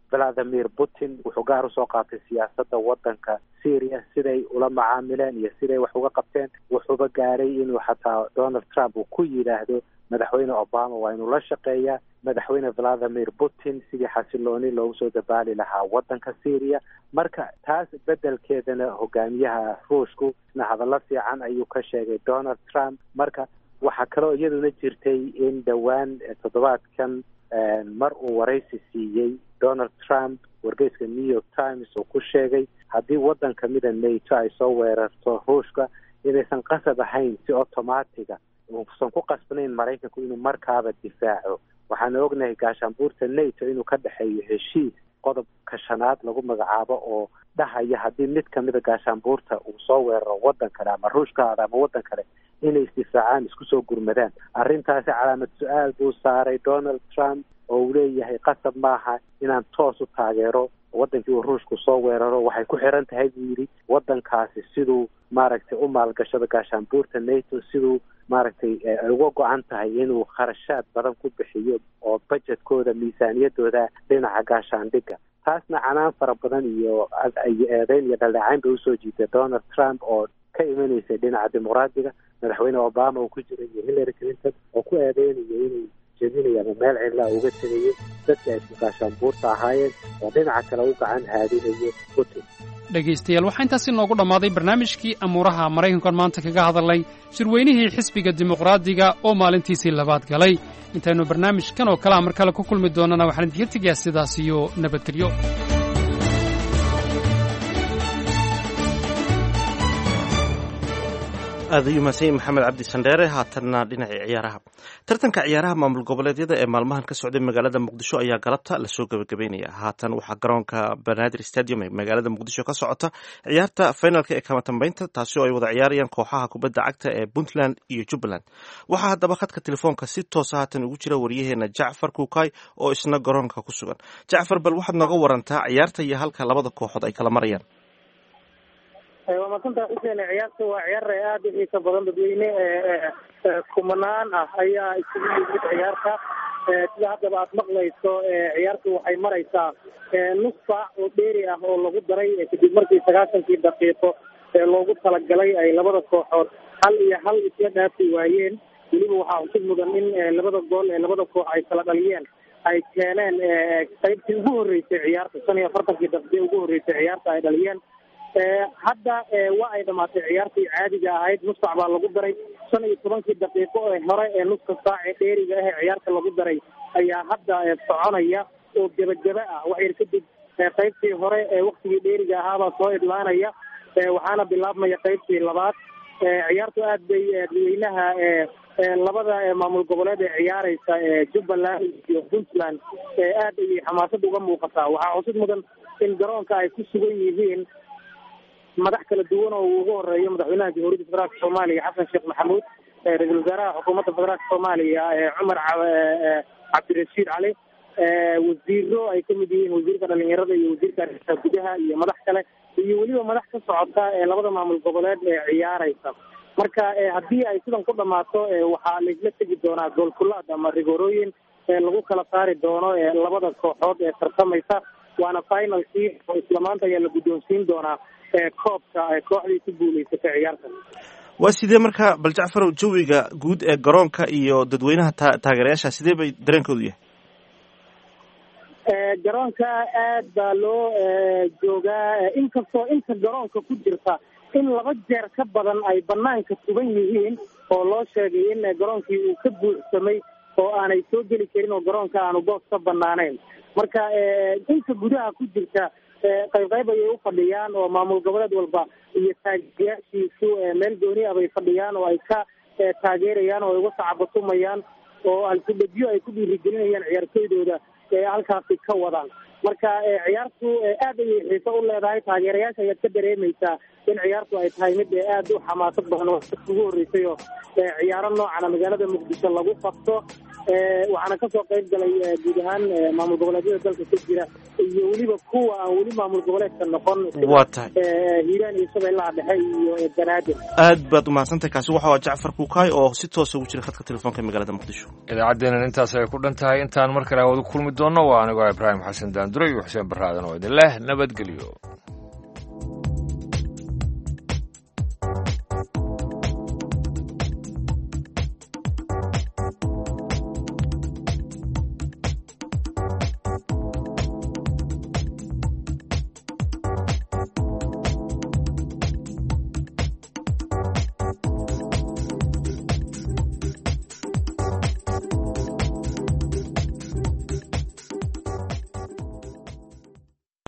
valadimir putin wuxuu gaar usoo qaatay siyaasadda waddanka syria siday ula macaamileen iyo siday wax uga qabteen wuxuuba gaaray inuu xataa donald trump uu ku yidhaahdo madaxweyne obama waa inuu la shaqeeyaa madaxweyne valadimir putin sidii xasilooni loogu soo dabaali lahaa waddanka syria marka taas beddelkeedana hogaamiyaha ruushku isna hadallo fiican ayuu ka sheegay donald trump marka waxaa kaloo iyaduna jirtay in dhowaan toddobaadkan mar uu waraysi siiyey donald trump wargeyska new york times uu ku sheegay haddii waddan kamida nato ay soo weerarto ruushka inaysan qasab ahayn si automatiga uusan ku qasbanayn maraykanku inuu markaaba difaaco waxaana ognahay gaashaanbuurta nato inuu ka dhexeeyo heshiis qodobka shanaad lagu magacaabo oo dhahaya haddii mid kamida gaashaanbuurta uu soo weeraro waddan kale ama ruushkaada ama waddan kale inay isdifaacaan isku soo gurmadaan arrintaasi calaamad su-aal buu saaray donald trump oo uu leeyahay qasab maaha inaan toos u taageero waddankii uu ruushku soo weeraro waxay ku xiran tahay buu yidhi waddankaasi siduu maaragtay u maalgashado gaashaanbuurta nato siduu maaragtay ay uga go-an tahay inuu kharashaad badan ku bixiyo oo budgetkooda miisaaniyadooda dhinaca gaashaandhigga taasna canaan fara badan iyo iyo eedeyn iyo dhaldhacayn bay usoo jiitay donald trump oo ka imanaysay dhinaca dimuqraadiga madaxweyne obama uu ku jiray iyo hillary clinton oo ku eedeynayo inuu jebinayo ama meel cidlaa uga tegayo dadka ay isku gaashaanbuurta ahaayeen oo dhinaca kale u gacan haadinayo putin dhegaystayaal waxaa intaasi noogu dhammaaday barnaamijkii amuuraha maraykankan maanta kaga hadalnay shirweynihii xisbiga dimuqraadiga oo maalintiisii labaad galay intaynu barnaamijkan oo kale a mar kale ku kulmi doonana waxaan idinka tegayaa sidaas iyo nabadgelyo aad ayuu mahadsan yahay maxamed cabdi sandheere haatanna dhinacii ciyaaraha tartanka ciyaaraha maamul goboleedyada ee maalmahan ka socday magaalada muqdisho ayaa galabta lasoo gebagabeynaya haatan waxaa garoonka banaadir stadium ee magaalada muqdisho ka socota ciyaarta finalka ee kama tambeynta taasi oo ay wada ciyaarayaan kooxaha kubadda cagta ee puntland iyo jubbaland waxaa haddaba khadka telefoonka si toosa haatan ugu jira waryaheena jacfar kuukay oo isna garoonka ku sugan jacfar bal waxaad nooga warantaa ciyaarta iyo halka labada kooxood ay kala marayaan waa masantaa xuseen ciyaarta waa ciyaar aada u xiisa badan dadweyne kumanaan ah ayaa isugu yimid ciyaarta sida haddaba aad maqlayso ciyaartu waxay maraysaa nus saac oo dheeri ah oo lagu daray kadib markii sagaashankii daqiiqo ee loogu talagalay ay labada kooxood hal iyo hal isla dhaafi waayeen weliba waxaa cusub mudan in labada gool ee labada koox ay kala dhaliyeen ay keeneen qaybtii ugu horreysay ciyaarta shan iyo afartankii daqiiqe ugu horreysay ciyaarta ay dhaliyeen hadda waa ay dhamaatay ciyaartii caadiga ahayd nus saac baa lagu daray shan iyo tobankii daqiiqo ee hore ee nuska saac ee dheeriga ah ee ciyaarta lagu daray ayaa hadda soconaya oo gebageba ah wax yar kadib qaybtii hore ee waktigii dheeriga ahaabaa soo idlaanaya waxaana bilaabmaya qaybtii labaad ciyaartu aad bay dadweynaha labada maamul goboleed ee ciyaareysa jubbaland iyo puntland aad ayay xamaasad uga muuqataa waxaa cusub mudan in garoonka ay ku sugan yihiin madax kala duwan oo uu ugu horeeyo madaxweynaha jamhuuriyadda federaalka soomaaliya xasan sheekh maxamuud ra-iisul wasaaraha xukuumadda federaalka soomaaliya cumar cabdirashiid cali wasiiro ay kamid yihiin wasiirka dhalinyarada iyo wasiirka arrimaha gudaha iyo madax kale iyo weliba madax ka socota ee labada maamul goboleed ee ciyaareysa marka haddii ay sidan ku dhamaato waxaa laisla tegi doonaa goolkulaad ama rigoorooyin lagu kala saari doono labada kooxood ee tartamaysa waana finalkii oo isla maanta ayaa la guddoonsiin doonaa koobka kooxdii ku guuleysatay ciyaartan waa sidee marka bal jacfarow jawiga guud ee garoonka iyo dadweynaha ta taageerayaasha sidee bay dareenkoodu yahay garoonka aad baa loo joogaa inkastoo inta garoonka ku jirta in laba jeer ka badan ay banaanka sugan yihiin oo loo sheegay in garoonkii uu ka buuxsamay oo aanay soo geli karin oo garoonka aanu boos ka banaanayn marka inta gudaha ku jirta qayb qayb ayay u fadhiyaan oo maamul goboleed walba iyo taageerayaashiisu meel gooni ah bay fadhiyaan oo ay ka taageerayaan oo ay uga sacabatumayaan oo alkudhegyo ay ku dhiirigelinayaan ciyaartoydooda ee halkaasi ka wadaan marka ciyaartu aad ayay xiiso u leedahay taageerayaasha ayaad ka dareemaysaa in ciyaartu ay tahay mid aad u xamaasad badan oo ugu horreysay oo ciyaaro noocana magaalada muqdisho lagu qabto waxaana kasoo qayb galay guud ahaan maamul goboleedyada dalka ka jira iyo weliba kuwa aan weli maamul goboleedka noqon waa tahay hiiraan iyo shabeellaha dhexe iyo banaadir aad baad umahadsantahay kaasi waxa waa jacfar kuukaay oo si toosa ugu jira khadka telefoonka magaalada muqdisho idaacaddeena intaas ay ku dhan tahay intaan mar kale hawada kulmi doonno waa anigoo ibraahim xasan daal daanduray iyo xuseen baraadan oo idin leh nabadgelyo